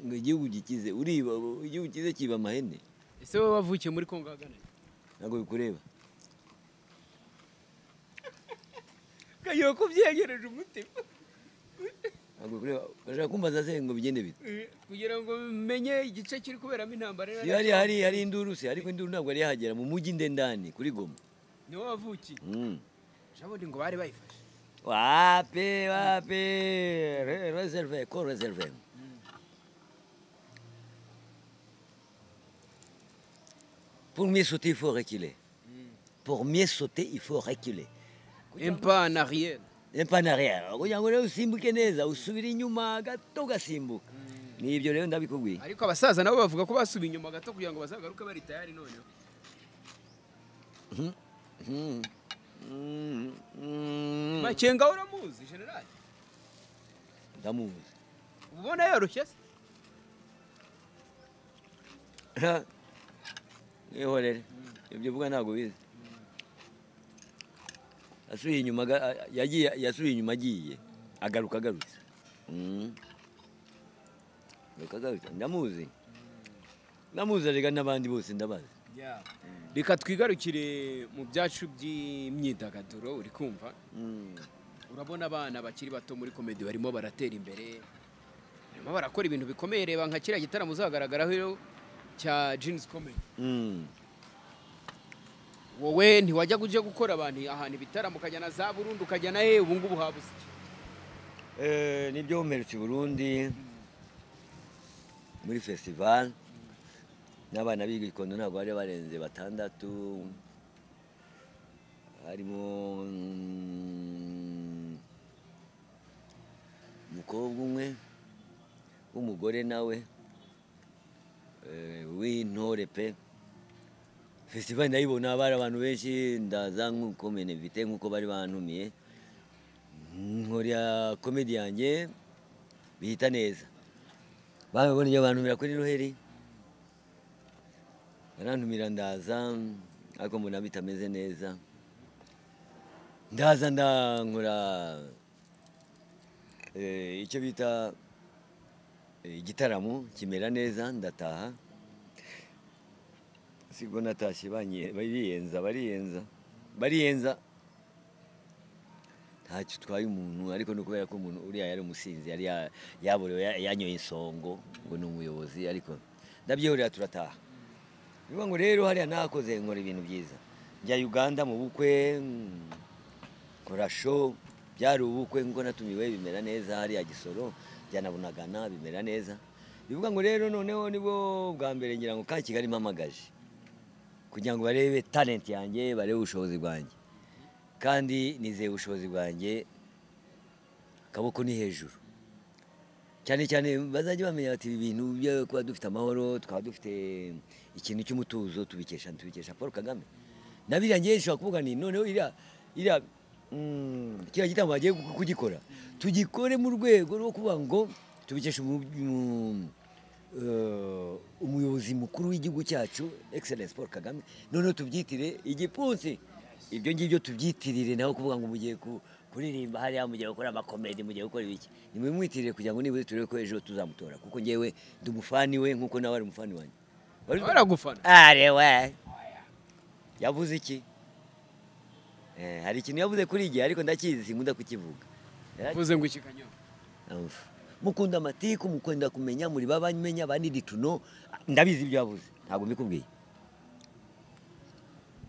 ngo igihugu gikize uriba igihugu kize kiba amahene ese wowe wavukiye muri kongo ahagana he? ntabwo bikureba ukagira ko ubyegereje umutima ntabwo bikureba urashaka kumbaza se ngo bigende bite kugira ngo menye igice kiri kuberamo intambara si hari hari hari induru se ariko induru ntabwo yari yahagera mu mujyi ndendani kuri goma niwe wavukiye Mm. jabundi ngo bari bayifashe wapi wapi Re- reserve ko reserve pour mieux sauter il faut reculer pour mieux sauter il faut reculer empa na riyeri Impa en arrière kugira ngo rero usimbuke neza usubire inyuma gato ugasimbuka ni ibyo rero ndabikubwiye ariko abasaza nabo bavuga ko basubiye inyuma gato kugira ngo bazagaruke bari tayari noneho Mm. Mm. Mm. makenga uramuzi generali ndamuzi uba ubona yoroshye se Ihorere. Ibyo uvuga ntabwo bizi. Yasubiye inyuma aga- a- yagiye yasubiye inyuma agiye agaruka agarutse. Mm. Agaruka agarutse. Ndamuzi. Ndamuzi arega n'abandi bose ndabazi. reka twigarukire mu byacu by'imyidagaduro uri kumva Mm. urabona abana bakiri bato muri komedi barimo baratera imbere barimo barakora ibintu bikomeye reba nka kiriya gitaramo uzagaragaraho cya jeans comedy Mm. wowe ntiwajya ujya gukora abantu ahantu ibitaramo ukajya na za burundu ukajya na he ubu ngubu haba usiki Eh, nibyo mperutse i Burundi muri festival n'abana b'igikondo ntabwo bari barenze batandatu harimo mm, umukobwa umwe w'umugore nawe eh, w'intore pe festival ndayibona bari abantu benshi ndaza nk'uko menevite nk'uko bari bantumiye nkora komedi yanjye bihita neza babibona ibyo bantumira kuri noheli barantumira ndaza ariko mbona bitameze neza ndaza ndankora eh, icyo bita eh, igitaramo kimera neza ndataha sibwo natashye banyi- bariyenza bariyenza bariyenza ntacyo utwaye umuntu ariko ni ukubera ko umuntu uriya yari umusinzi yari ya- yaborewe ya- yanyoye isongo ngo ni umuyobozi ariko ndabyihorera turataha niba ngo rero hariya nakoze nkora ibintu byiza njya uganda mu bukwe mm, nkora show byari ubukwe nkuko natumiwe bimera neza hariya gisoro byanabunagana bimera neza bivuga ngo rero noneho nibwo bwa mbere ngira ngo ka kigali mpamagaje kugira ngo barebe talent yanjye barebe ubushobozi bwanjye kandi nizeye ubushobozi bwanjye akaboko ni hejuru cyane cyane bazajya bamenya bati ibi bintu byo kuba dufite amahoro twaba dufite ikintu cy'umutuzo tubikesha tubikesha paul kagame nabiriya ngewe nshobora kuvuga ni noneho iriya iriya mm, kiriya gitambo bagiye ku- kugikora tugikore mu rwego rwo kuvuga ngo tubikesha umu- umu- eh, umuyobozi mukuru w'igihugu cyacu excellence paul kagame noneho tubyitire igipfunsi ibyo ngibyo tubyitirire nawe kuvuga ngo mugiye ku- kuririmba hariya mugiye gukora amakomedi mugiye gukora ibiki nimumwitirire kugira ngo nibuze turebe ko ejo tuzamutora kuko ngewe ndi umufani we nk'uko nawe ari umufani wanjye Wari- baragufana ari we yavuze iki Eh, hari ikintu yavuze kuri igihe ariko ndakizi sinkunda kukivuga Eh, uvuze ngo iki kanyamu Umva. mukunda amatiku mukunda kumenya muri babamenya banidi tuno ndabizi ibyo yavuze ntabwo mbikubwiye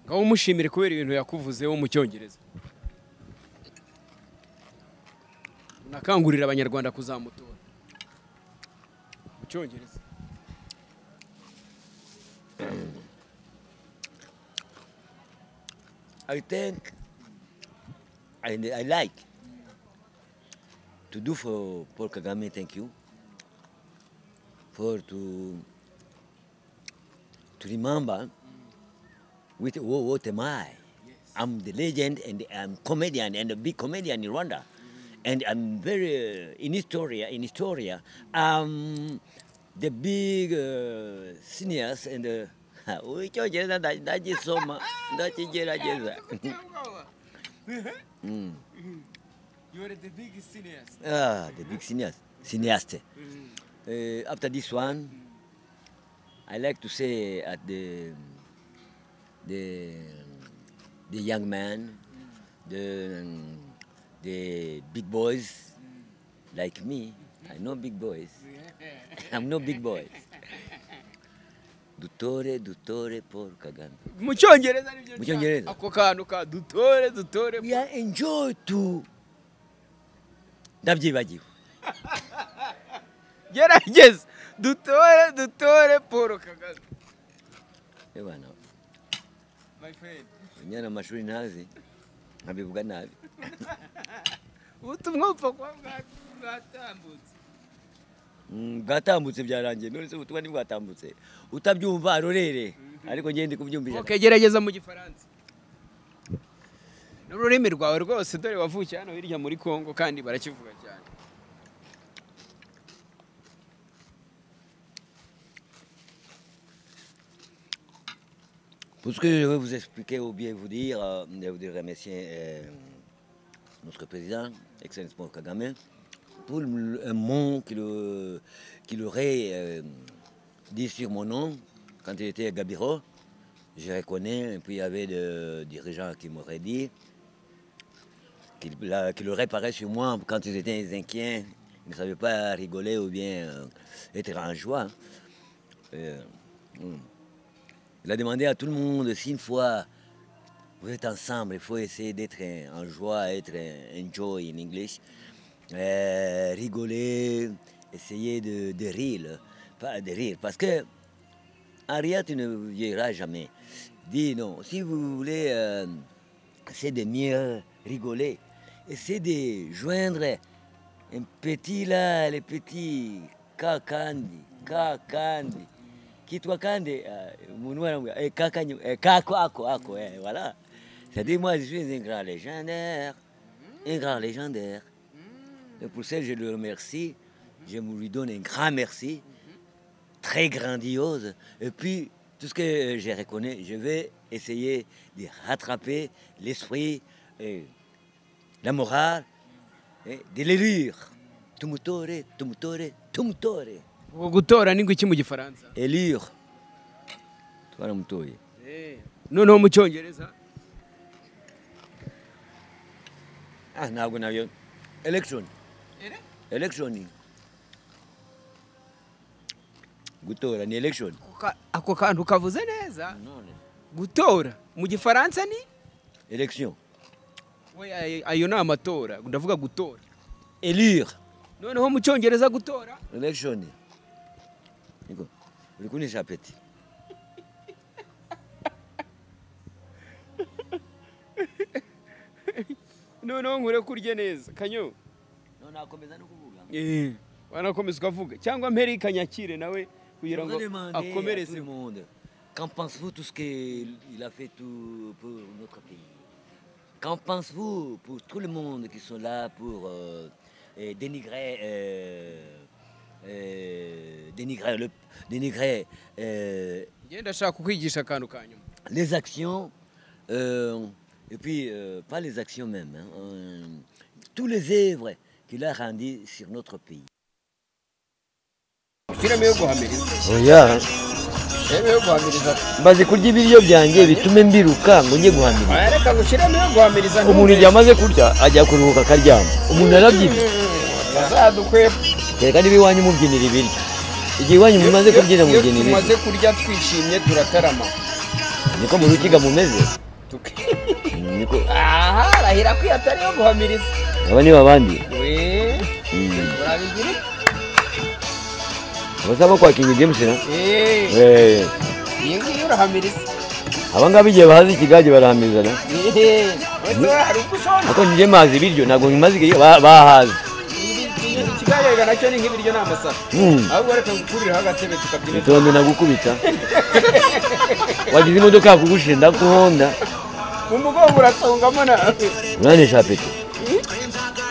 ngaho umushimire kubera ibintu yakuvuzeho mu cyongereza unakangurira abanyarwanda kuzamutora mu cyongereza I think and I like to do for Paul Kagame, thank you. For to to remember with what, what am I? I'm the legend and I'm comedian and a big comedian in Rwanda. And I'm very uh, in Historia, in Historia, um, the big uh, seniors and uh, icyongereza ndagisoma ndakigerageza You are the big seniors. Ah, the big cineast. Cineaste. Uh, after this one, I like to say at the the the young man, the the big boys like me. I know big boys. I'm no big boys. Dutore, dutore, Paul Kagame. mu cyongereza nibyo Mu cyongereza? nshaka. ako kantu ka dutore dutore We are enjoy to. Ndabyibagiwe. gerageza dutore dutore paul kagame Eh bana, my friend unyana amashuri ntazi nkabivuga nabi ubutumwa bupfa kuba bwa- bwatambutse Mm, bwatambutse byarangiye none se ubutumwa ntibwatambutse utabyumva arorere ariko njye ndi kubyumvisha ok gerageza mu gifaransa n'ururimi rwawe rwose dore wavukiye hano hirya muri congo kandi barakivuga cyane Pour ce que je vais vous expliquer ou bien vous dire, euh, je voudrais remercier euh, notre président, Excellence Paul Kagame, pour le- un mot qu'il euh, qu'il aurait euh, dit sur mon nom quand il était à Gabiro. Je reconnais, et puis il y avait des dirigeants qui m'auraient dit qu'il l'a- qu'il aurait parlé sur moi quand ils étaient inquiets, ils ne savaient pas rigoler ou bien euh, être en joie. Euh, hmm. Il a demandé à tout le monde si une fois vous êtes ensemble, il faut essayer d'être euh, en joie, être euh, enjoy in English, Euh, rigoler, essayer de, de rire, pas de rire, parce que en rire, tu ne vieilliras jamais. Dis non, si vous voulez euh, essayer de mieux rigoler, essayez de joindre un petit là, les petits kakandi, kakandi, kitwa kandi, euh, umuntu wanaongea, eh, kakanyu- eh, kako ako ako, eh, voilà. C'est-à-dire moi je suis un grand légendaire, un grand légendaire. Et pour ça je le remercie, je lui donne un grand merci, très grandiose. Et puis tout ce que euh, je reconnais, je vais essayer de rattraper l'esprit. euh, la morale eh, de l'élire. Tumutore, tumutore, tumutore. ubwo gutora ni ngwiki mu gifaransa Élire. Twaramutoye. noneho mu cyongereza Ah, ntabwo nabyo. Election. Election. Gutora ni election. ako kantu kavuze neza gutora mu gifaransa ni Election. we ayo- ayo ni amatora ndavuga gutora Élire. noneho mu cyongereza gutora Election. Niko. Uri kunisha peti. noneho nkure kurya neza kanyo None akomeza no kuvuga. wanakomeza ukavuga cyangwa mpere ikanyakire nawe kugira ngo On va demander à tout akomereze le monde. Qu'en pensez-vous tout ce qu'il a fait tout pour notre pays Qu'en pensez-vous pour tout le monde qui sont là pour euh, eh, dénigrer, euh, euh, dénigrer, le- dénigrer euh, ngenda ashaka kukwigisha akantu ka nyuma les actions, euh, et puis euh, pas les actions même, hein, euh, tous les œuvres qu'il a rendues sur notre pays. firime yo guhamiriza firime yo guhamiriza mbaze kurya ibiryo byanjye bitume mbiruka ngo njye guhamiriza aya reka gushyiramo yo guhamiriza umuntu igihe amaze kurya ajya kuruhuka akaryama umuntu arabyina azadukwepa reka niba iwanyu mubyinira ibiryo igihe iwanyu mumaze kubyina mubyina ibiryo tumaze kurya twishimye turatarama niko mu rukiga mumeze Tuki- niko aha arahira ko iyo atari yo guhamiriza aba niba abandi we Mm. urabigira abasaba kwa kingi james na iki Eh, iyi ngiyi urahamiriza aba ngaba igihe bahaze ikigage barahamizana Eh, wese hari ubwo ushobora ariko njye mazi ibiryo ntabwo nkimaze igihe ba- bahaze ikigaragara nacyo ni nk'ibiryo ni amasaka Mm. ahubwo reka gukuriraho agatebe tukabyina itondo nagukubita wagize imodoka yakugushe ndakuhonda mu mugongo urasongamo na uranesha pete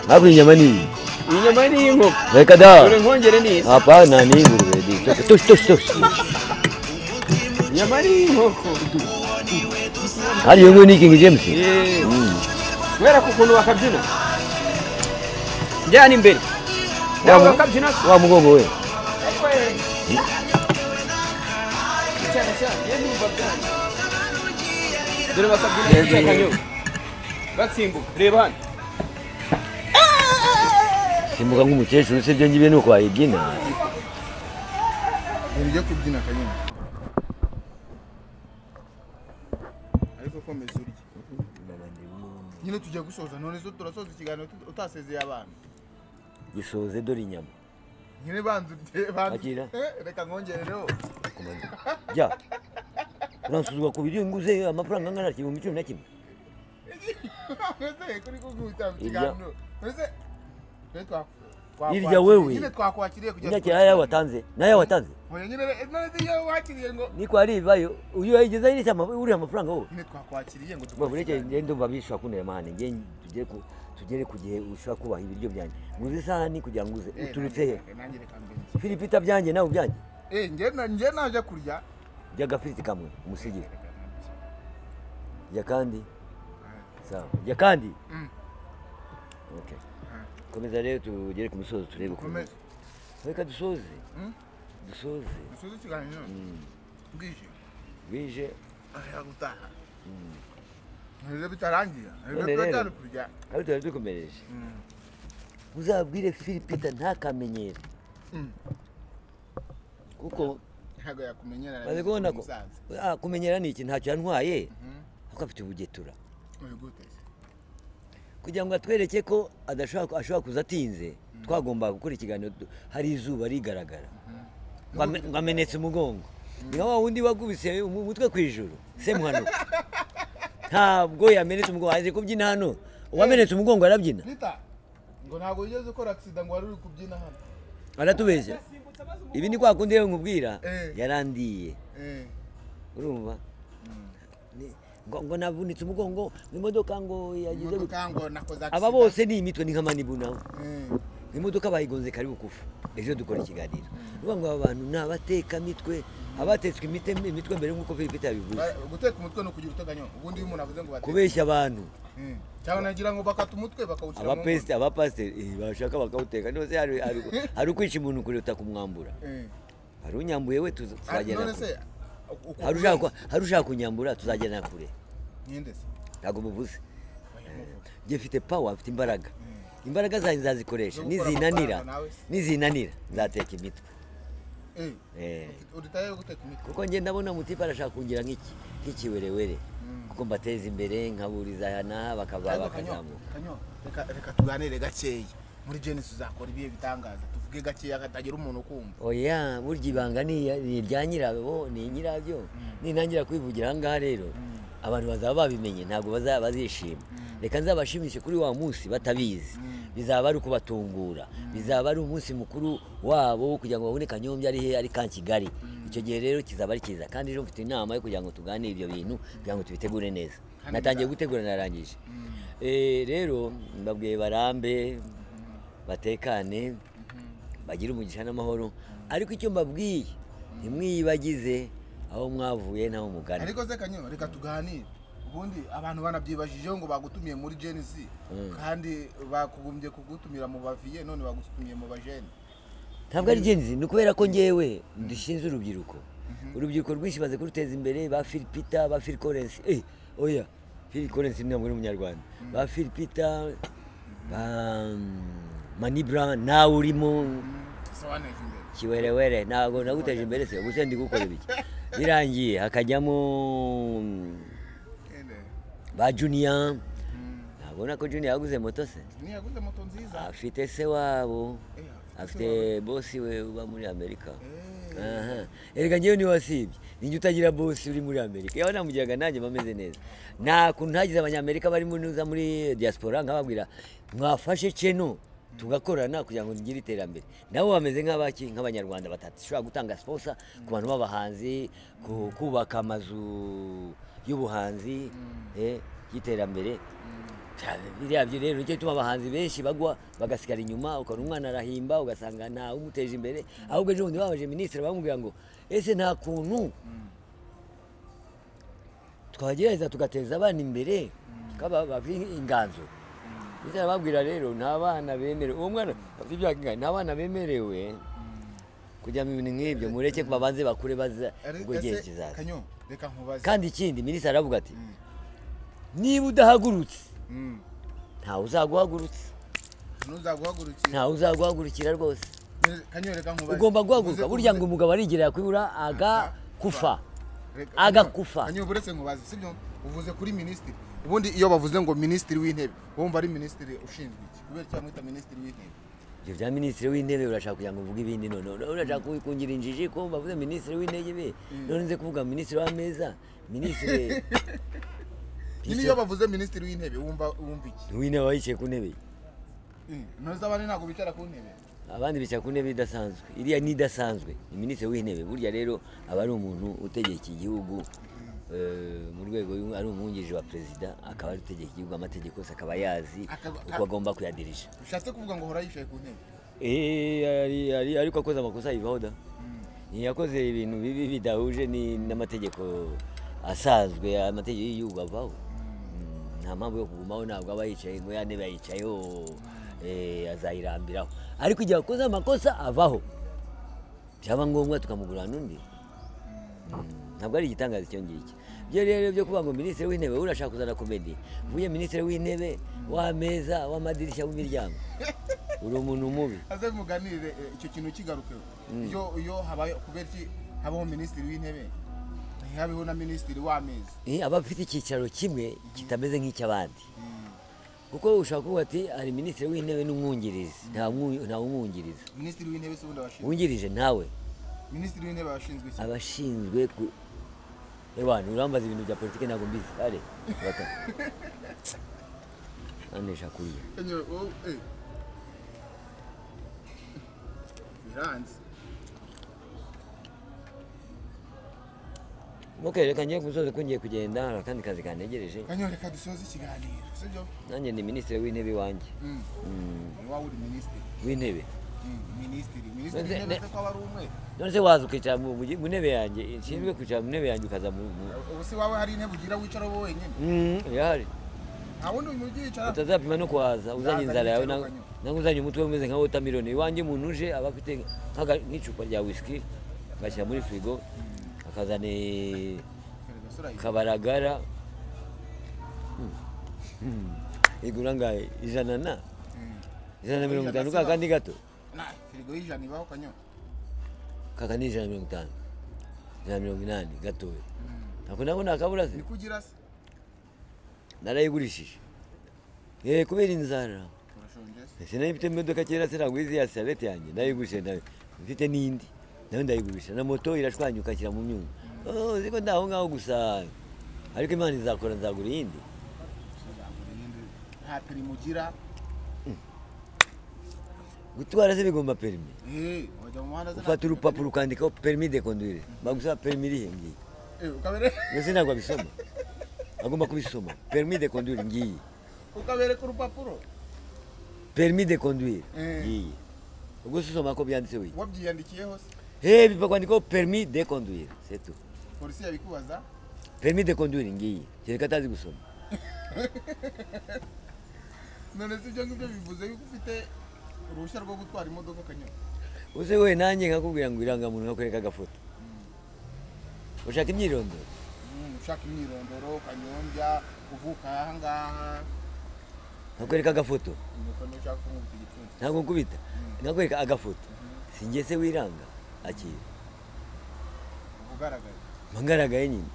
hakurya inyama nini inyama n'inkoko reka da dore nkongere n'izi hapana ni ingurube di toshi toshi toshi toshi inyama n'inkoko hariyo nguyu ni kingi james Eh, kubera ko ukuntu bakabyina njyana imbere Wa nawe mu- bakabyina se wa mugongo we ariko eh, cyane cyane iyo ndumva byane dore bakabyina Yezu, bishaka Yezu. nyuma batsimbuka reba hano simbuka nk'umukecuru se byo ngibi ni uko wayibyina ibintu byo kubyina kanyine ariko komeza urye nyine tujya gusoza none zo turasoza ikiganiro tut- utasezeye abantu gisoze dore inyama nyine banza urye banza Akira. Eh, reka nkongerereho jya uransuzugura ku biryo nguze amafaranga angana igihumbi cumi na kimwe ese kuri kuguta Irya- mu kiganiro ese twe twa- Irya twakwakiriye. wewe. nyine twakwakiriye kujya unyakira nayo watanze nayo watanze Oya, nyine re- none se iyo wakiriye ngo niko aribayo uyu wayigezaho iriya ama- uriya amafaranga wowe nyine twakwakiriye ngo bureke ngende ndumva bishobora kundeba hano nge tugere ku tugere ku gihe ushobora kubaha ibiryo byanjye nguze isahani kugira ngo uze uturutse he firipita byanjye nawe ubyanjye he njye naje kurya jya agafiriti kamwe umusigire jya kandi sawa jya kandi Mm. Okay. komeza rero tugere ku musozo turebe ukuntu Komeza. reka dusoze Mm. dusoze dusoza ikiganiro bwije bwije ashaka gutaha ibyo bitarangira ibyo None rero. tutari kurya kandi tuba dukomereje Mm. uzabwire firipita ntakamenyere Mm. kuko ntabwo yakumenyera maze kubona ko Ah, kumenyera ni iki ntacyo yantwaye Mhm. kuko afite ubugetura uri guteze kugira ngo atwereke ko adashobora ashobora kuza atinze twagombaga gukora ikiganiro du- hari izuba rigaragara Ngo ame- ngo amenetse umugongo ni nka wa wundi wagubise umu- umutwe ku ijuru semuhanuka ntabwo yamenetse umugongo azi kubyina hano uwamenetse umugongo arabyina rita ngo ntabwo wigeze ukora agisida ngo wari uri kubyina hano aratubeshya ibi ni kwa kundi yewe nkubwira Eh. yarandiye Eh, urumva Ni- ngo ngo navunitse umugongo imodoka ngo yagize gute. imodoka ngo nakoze agisida aba bose ni imitwe ni nk'amanibu nawe Eh, imodoka bayigonze karibu kufa ejo dukora ikiganiro uvuga ngo aba bantu ni abatekamitwe abatetswe imite- imitwe mbere nk'uko philipite yabivuze ba- guteka umutwe ni ukugira uteganyo ubundi iyo umuntu avuze ngo bateke kubeshya abantu Eh, cyangwa nagira ngo bakata umutwe bakawushyira mu nkono. abapesite abapasiteri eh, bashaka bakawuteka nose hari- hari- hari ukwica umuntu kuruta kumwambura Eh, hari unyambuye we tuza- ah, none tuzagenda kure se uko Hari ushaka ku- hari ushaka kunyambura tuzagenda kure Nyinde se ntabwo muvuze njye mfite pawa mfite imbaraga imbaraga zanjye nzazikoresha nizinanira amafaranga nawe se. nizinanira nzateka imitwe Eh, Eh. ufite- uditaye guteka imitwe kuko ngenda ndabona mutipe arashaka kungira nk'iki nk'ikiwerewere kuko mbateza imbere nkaburiza aha n'aha bakaba Ariko Kanyo, bakazamuka Kanyo, reka reka tuganire gakeya muri jenesi uzakora ibihe bitangaza tuvuge gakeya hatagira umuntu ukumva oya burya ibanga ni iya- ni irya nyirabo ni nyirabyo nintangira kwivugira aha ngaha rero abantu bazaba babimenye ntabwo baza- bazishima reka nzabashimishe kuri wa munsi batabizi bizaba ari ukubatungura bizaba ari umunsi mukuru wabo kugira ngo babone kanyombya ari he ari ka kigali icyo gihe rero kizaba ari cyiza kandi ejo mfite inama yo kugira ngo tuganire ibyo bintu kugira ngo tubitegure neza Kandi natangiye biza- gutegura narangije Eh, rero mbabwiye barambe batekane bagire umugisha n'amahoro ariko icyo mbabwiye ntimwiyibagize aho mwavuye n'aho mugana ariko se kanyo reka tuganire ubundi abantu banabyibajijeho ngo bagutumiye muri jenesi kandi bakubumbye kugutumira mu baviye none bagutumiye mu bajene ntabwo ari genzi ni ukubera ko ngewe dushinze urubyiruko urubyiruko rwinshi baze kuruteza imbere ba filipita ba filikorensi eh oya filikorensi ntabwo ari umunyarwanda ba filipita ba manibra nawe urimo sobanura imbere kiwerewere ntabwo naguteje imbere se gusa ndi gukora ibiki birangiye hakajyamo mm, Ene. ba juniya ntabona ko juniya yaguze moto se Ni yaguze moto nziza afite se wabo Eh, afite se afite bosi we uba muri amerika Aha. erega ngewe ntiwasibye ninjye utagira bosi uri muri amerika yaba namugiraga nanjye mba meze neza nta kuntu ntagize abanyamerika bari muri nuza muri diaspora nkababwira mwafashe ceno tugakorana kugira ngo ngire iterambere nabo bameze nk'abaki nk'abanyarwanda badashobora gutanga siposa ku bantu b'abahanzi ku kubaka amazu y'ubuhanzi eh, y'iterambere Cyane, biriya byo rero nicyo gituma abahanzi benshi bagwa bagasigara inyuma ukabona umwana arahimba ugasanga ntawe umuteje imbere ahubwo ejo bundi babaje minisitiri bamubwira ngo ese nta kuntu twagerageza tugateza abana imbere kaba bafite inganzo ndetse arababwira rero ni abana bemerewe uwo mwana afite ibyaha by'inganzo ni abana bemerewe kujyamo ibintu nk'ibyo mureke babanze bakure baza Ari- ubwo igihe ese, kizaza kanyo reka nkubaze kandi ikindi minisitiri aravuga ati niba udahagurutse Mm. ntawe uzaguhagurutsa ntuzaguhagurukira ntawe uzaguhagurukira rwose kanyo reka nkubaze ugomba guhaguruka Uze- burya uze- ngo umugabo arigerera kwibura agakufa Reka- agakufa. Kanyo buretse nkubaze sibyo uvuze kuri minisitiri ubundi iyo bavuze ngo minisitiri w'intebe wumva ari minisitiri ushinzwe iki kubera icyo bamwita minisitiri w'intebe ibyo bya minisitiri w'intebe urashaka kugira ngo uvuge ibindi none urashaka kungira injiji ko bavuze minisitiri w'intebe none nze kuvuga minisitiri w'ameza minisitiri nyine iyo bavuze minisitiri w'intebe wumva wumva iki w'intebe aba yicaye ku ntebe ye. ntuzi abandi ntabwo bicara ku ntebe abandi bicara ku ntebe idasanzwe iriya ni idasanzwe ni minisitiri w'intebe burya rero aba ari umuntu utegeka igihugu eh, mu rwego y'u- ari umwungirije wa perezida akaba ari utegeka igihugu amategeko yose akaba yazi Akaba- uko agomba kuyadirija bishatse kuvuga ngo hora yicaye ku ntebe Eh, ari- ari- ariko akoze amakosa yivaho da yakoze ibintu bibi bidahuje ni- n'amategeko asanzwe amategeko y'igihugu avaho Mm, nta mpamvu yo kugumaho ntabwo aba yicaye ngo ya ntebe yayicayeho eh, azayirambiraho ariko igihe akoze amakosa avaho byaba ngombwa tukamugurira n'undi ntabwo ari igitangaza icyo ngicyo byo rero byo kuvuga ngo minisitiri w'intebe we urashaka kuzana komedi uvuye minisitiri w'intebe w'ameza w'amadirishya w'imiryango uri umuntu mubi aze muganire eh, icyo kintu kigarukeho iyo iyo habaye kubera iki habaho minisitiri w'intebe ntihabeho na minisitiri w'amezi Eh, aba afite icyicaro kimwe kitameze nk'icy'abandi kuko ushobora kuvuga ati hari minisitiri w'intebe n'umwungirizi nta mwu- nta umwungiriza minisitiri w'intebe si ubundi abashinzwe wungirije nawe minisitiri w'intebe abashinzwe iki abashinzwe ku ewana urambaza ibintu bya politiki ntabwo mbizi ale bata anesha kuriya Enye, wowe, eh. biranze muke reka ngiye kumusozi ko ngiye kugenda hari akandi kazi kantegereje kanyo reka dusoze ikiganiro sibyo nanjye ni minisitiri w'intebe iwanjye Mm. ni wowe uri minisitiri w'intebe Mm, minisitiri minisitiri Ne- w'intebe ne- se ko aba ari umwe none se waza ukicara mu mu gi- mu ntebe yanjye ishinzwe kwicara mu ntebe yanjye ukaza mu mu- ubu se wawe hari intebe ugira wicaraho wowe wenyine Mm, irahari nta wundi muntu ugiyicara utazapima no kuhaza uzanye Naza inzara yawe nicara na- ukanywa. nange uzanye umutwe umeze nka wotamironi iwanjye umuntu uje aba afite nk'aga- nk'icupa rya wisiki agashyira muri firigo akazana eh, kabaragara Hmm. Hmm. igura ngahe ijana na ijana na mirongo itanu ka kandi gato firigo y'ijana ibaho kanyo kaka ni ijana na mirongo itanu ijana na mirongo inani gatoya ako nako nakabura se ni ko ugira se narayigurishije Eh, kubera inzara urashonje se ese nayo mfite imodoka kera se ntabwo izi ya sarete yanjye ndayigurishije nayo mfite n'indi nayo ndayigurisha na moto irashwanyuka ashyira mu myuma Oh, uzi ko ndaho ngaho gusa ariko imana izakora nzagura iyindi uzagura iyindi nta pirimu ugira gutwara se bigomba perimi Eh, wajya mu muhanda se nta ufata perimi. urupapuro ukandikaho perimi de conduire bagusaba perimi irihe ngiyi Eh, ukabere mbese ntabwo abisoma agomba kubisoma perimi de conduire ngiyi ukabereka urupapuro perimi de conduire Eh. ngiyi ubwo se usoma ko byanditseho iyi wabyiyandikiyeho se hebi bakwandikaho perimi de conduire c'est tout polisi yabikubaza perimi de conduire ngiyi kereka atazi gusoma none se ibyo ngibyo bivuze yuko ufite uruhushya rwo gutwara imodoka kanyo uze we nanjye nkakubwira ngo irangamuntu nkakwereka agafoto ushaka imyirondoro Mm, ushaka imyirondoro kanyombya uvuka ahangaha nkakwereka agafoto nuko niba ushaka kumwita igipfunsi ntabwo nkubita nkakwereka agafoto si njye se wiranga akira ugaragaye mba ngaragaye nyine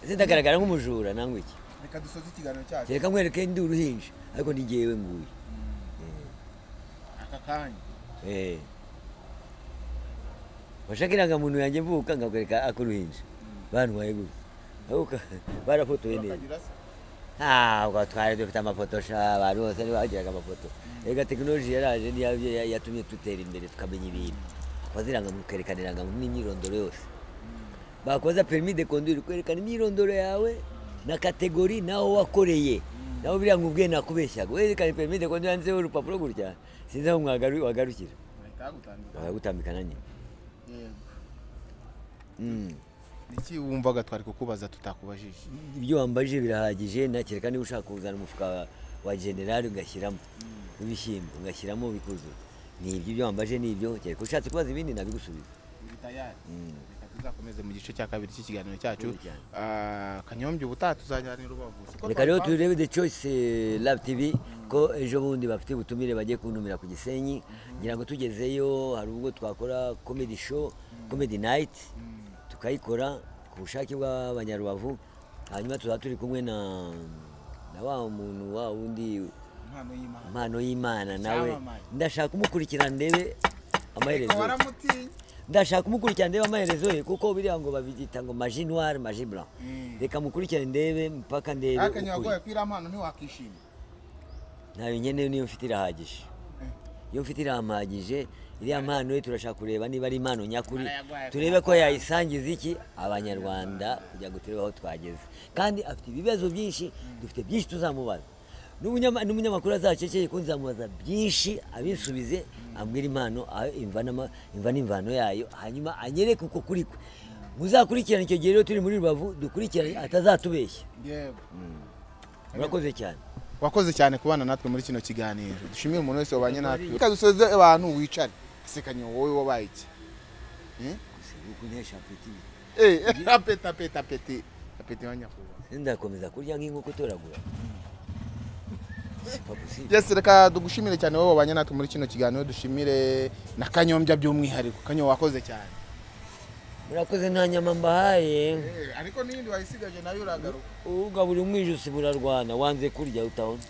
ese ndagaragara nk'umujura nangwa iki reka dusoze ikiganiro cyacu kereka nkwereke ndi uruhinja ariko ni jyewe nguyu aka kanya Eh. washaka irangamuntu yanjye mvuka nkakwereka ak'uruhinja bantwaye gutya Ariko ka- barafotoye neza bakagira se Ah, ubwo twari dufite amafoto sha abantu bose ntibagiraga amafoto rega tekinoloji yaraje niyo ya- ya- yatumye dutera imbere tukamenya ibintu waziranga mu kwerekana irangamuntu n'imyirondoro yose bakoza perimi de conduire kwerekana imyirondoro yawe na kategori naho wakoreye naho biriya ngo ubwe nakubeshyaga werekana perimi de conduire yanditseho urupapuro gutya sinzi aho mwagaru- wagarukira bahita bagutambira bagutambikana nyine yego niki wumvaga twari kukubaza tutakubajije ibyo wambajije birahagije ntakeka niba ushaka kuzana umufuka wa- wa generali ugashyiramo w'ibishyimbo ugashyiramo bikuzura ni ibyo ibyo wambajije ni ibyo kereka ushatse kubaza ibindi nabigusubiza Uri tayari reka tuzakomeze mu gice cya kabiri cy'ikiganiro cyacu Uri cyane. Ah, kanyombya ubutaha tuzajyana i rubavu Siko reka rero twabipanga? turebe the choice eh, lab tv ko ejo bundi bafite ubutumire bagiye kuntumira ku gisenyi ngira ngo tugezeyo hari ubwo twakora comedy show comedy night tukayikora ku bushake bw'abanyarubavu hanyuma tuzaba turi kumwe na na wa muntu wa wundi impano y'imana impano y'imana nawe Icyamamare. ndashaka kumukurikirana ndebe Ariko amaherezo ye. waramutinya ndashaka kumukurikirana ndebe amaherezo ye kuko biriya ngo babyita ngo maji noire maji blanc Mm. reka mukurikirane ndebe mpaka ndebe ariko ukuri. nyiragoye ko iriya mpano ntiwakishima ntayo nyene niyo mfite irahagije iyo mfite irampagije iriya mpano ye turashaka kureba niba ari impano nyakuri Barayagwaye turebe ko yayisangiza iki abanyarwanda kugira ngo turebe aho twageze kandi afite ibibazo byinshi dufite byinshi tuzamubaza N'umunyama- n'umunyamakuru azaceceye kuko nzamubaza byinshi abisubize ambwira impano aho imvanama- imva n'imvano yayo hanyuma anyereke uko kuri kwe muzakurikirane icyo gihe rero turi muri rubavu dukurikirane atazatubeshya yego murakoze cyane wakoze cyane kubana natwe muri kino kiganiro dushimire umuntu wese wabanye natwe reka dusoze abantu wicare ese kanyombya wowe wabaye iki Eh? kuntesha apeti Eh, apeti apeti apeti apeti wa nyakubahwa ndakomeza kurya nk'inkoko utoragura sipa gusiba yes reka dugushimire cyane wowe wabanye natwe muri kino kiganiro dushimire na kanyombya by'umwihariko kanyombya wakoze cyane murakoze nta nyama mbahaye ariko n'iyindi wayisigaje nayo uragaruka ugabura umwijisi burarwana wanze kurya utahona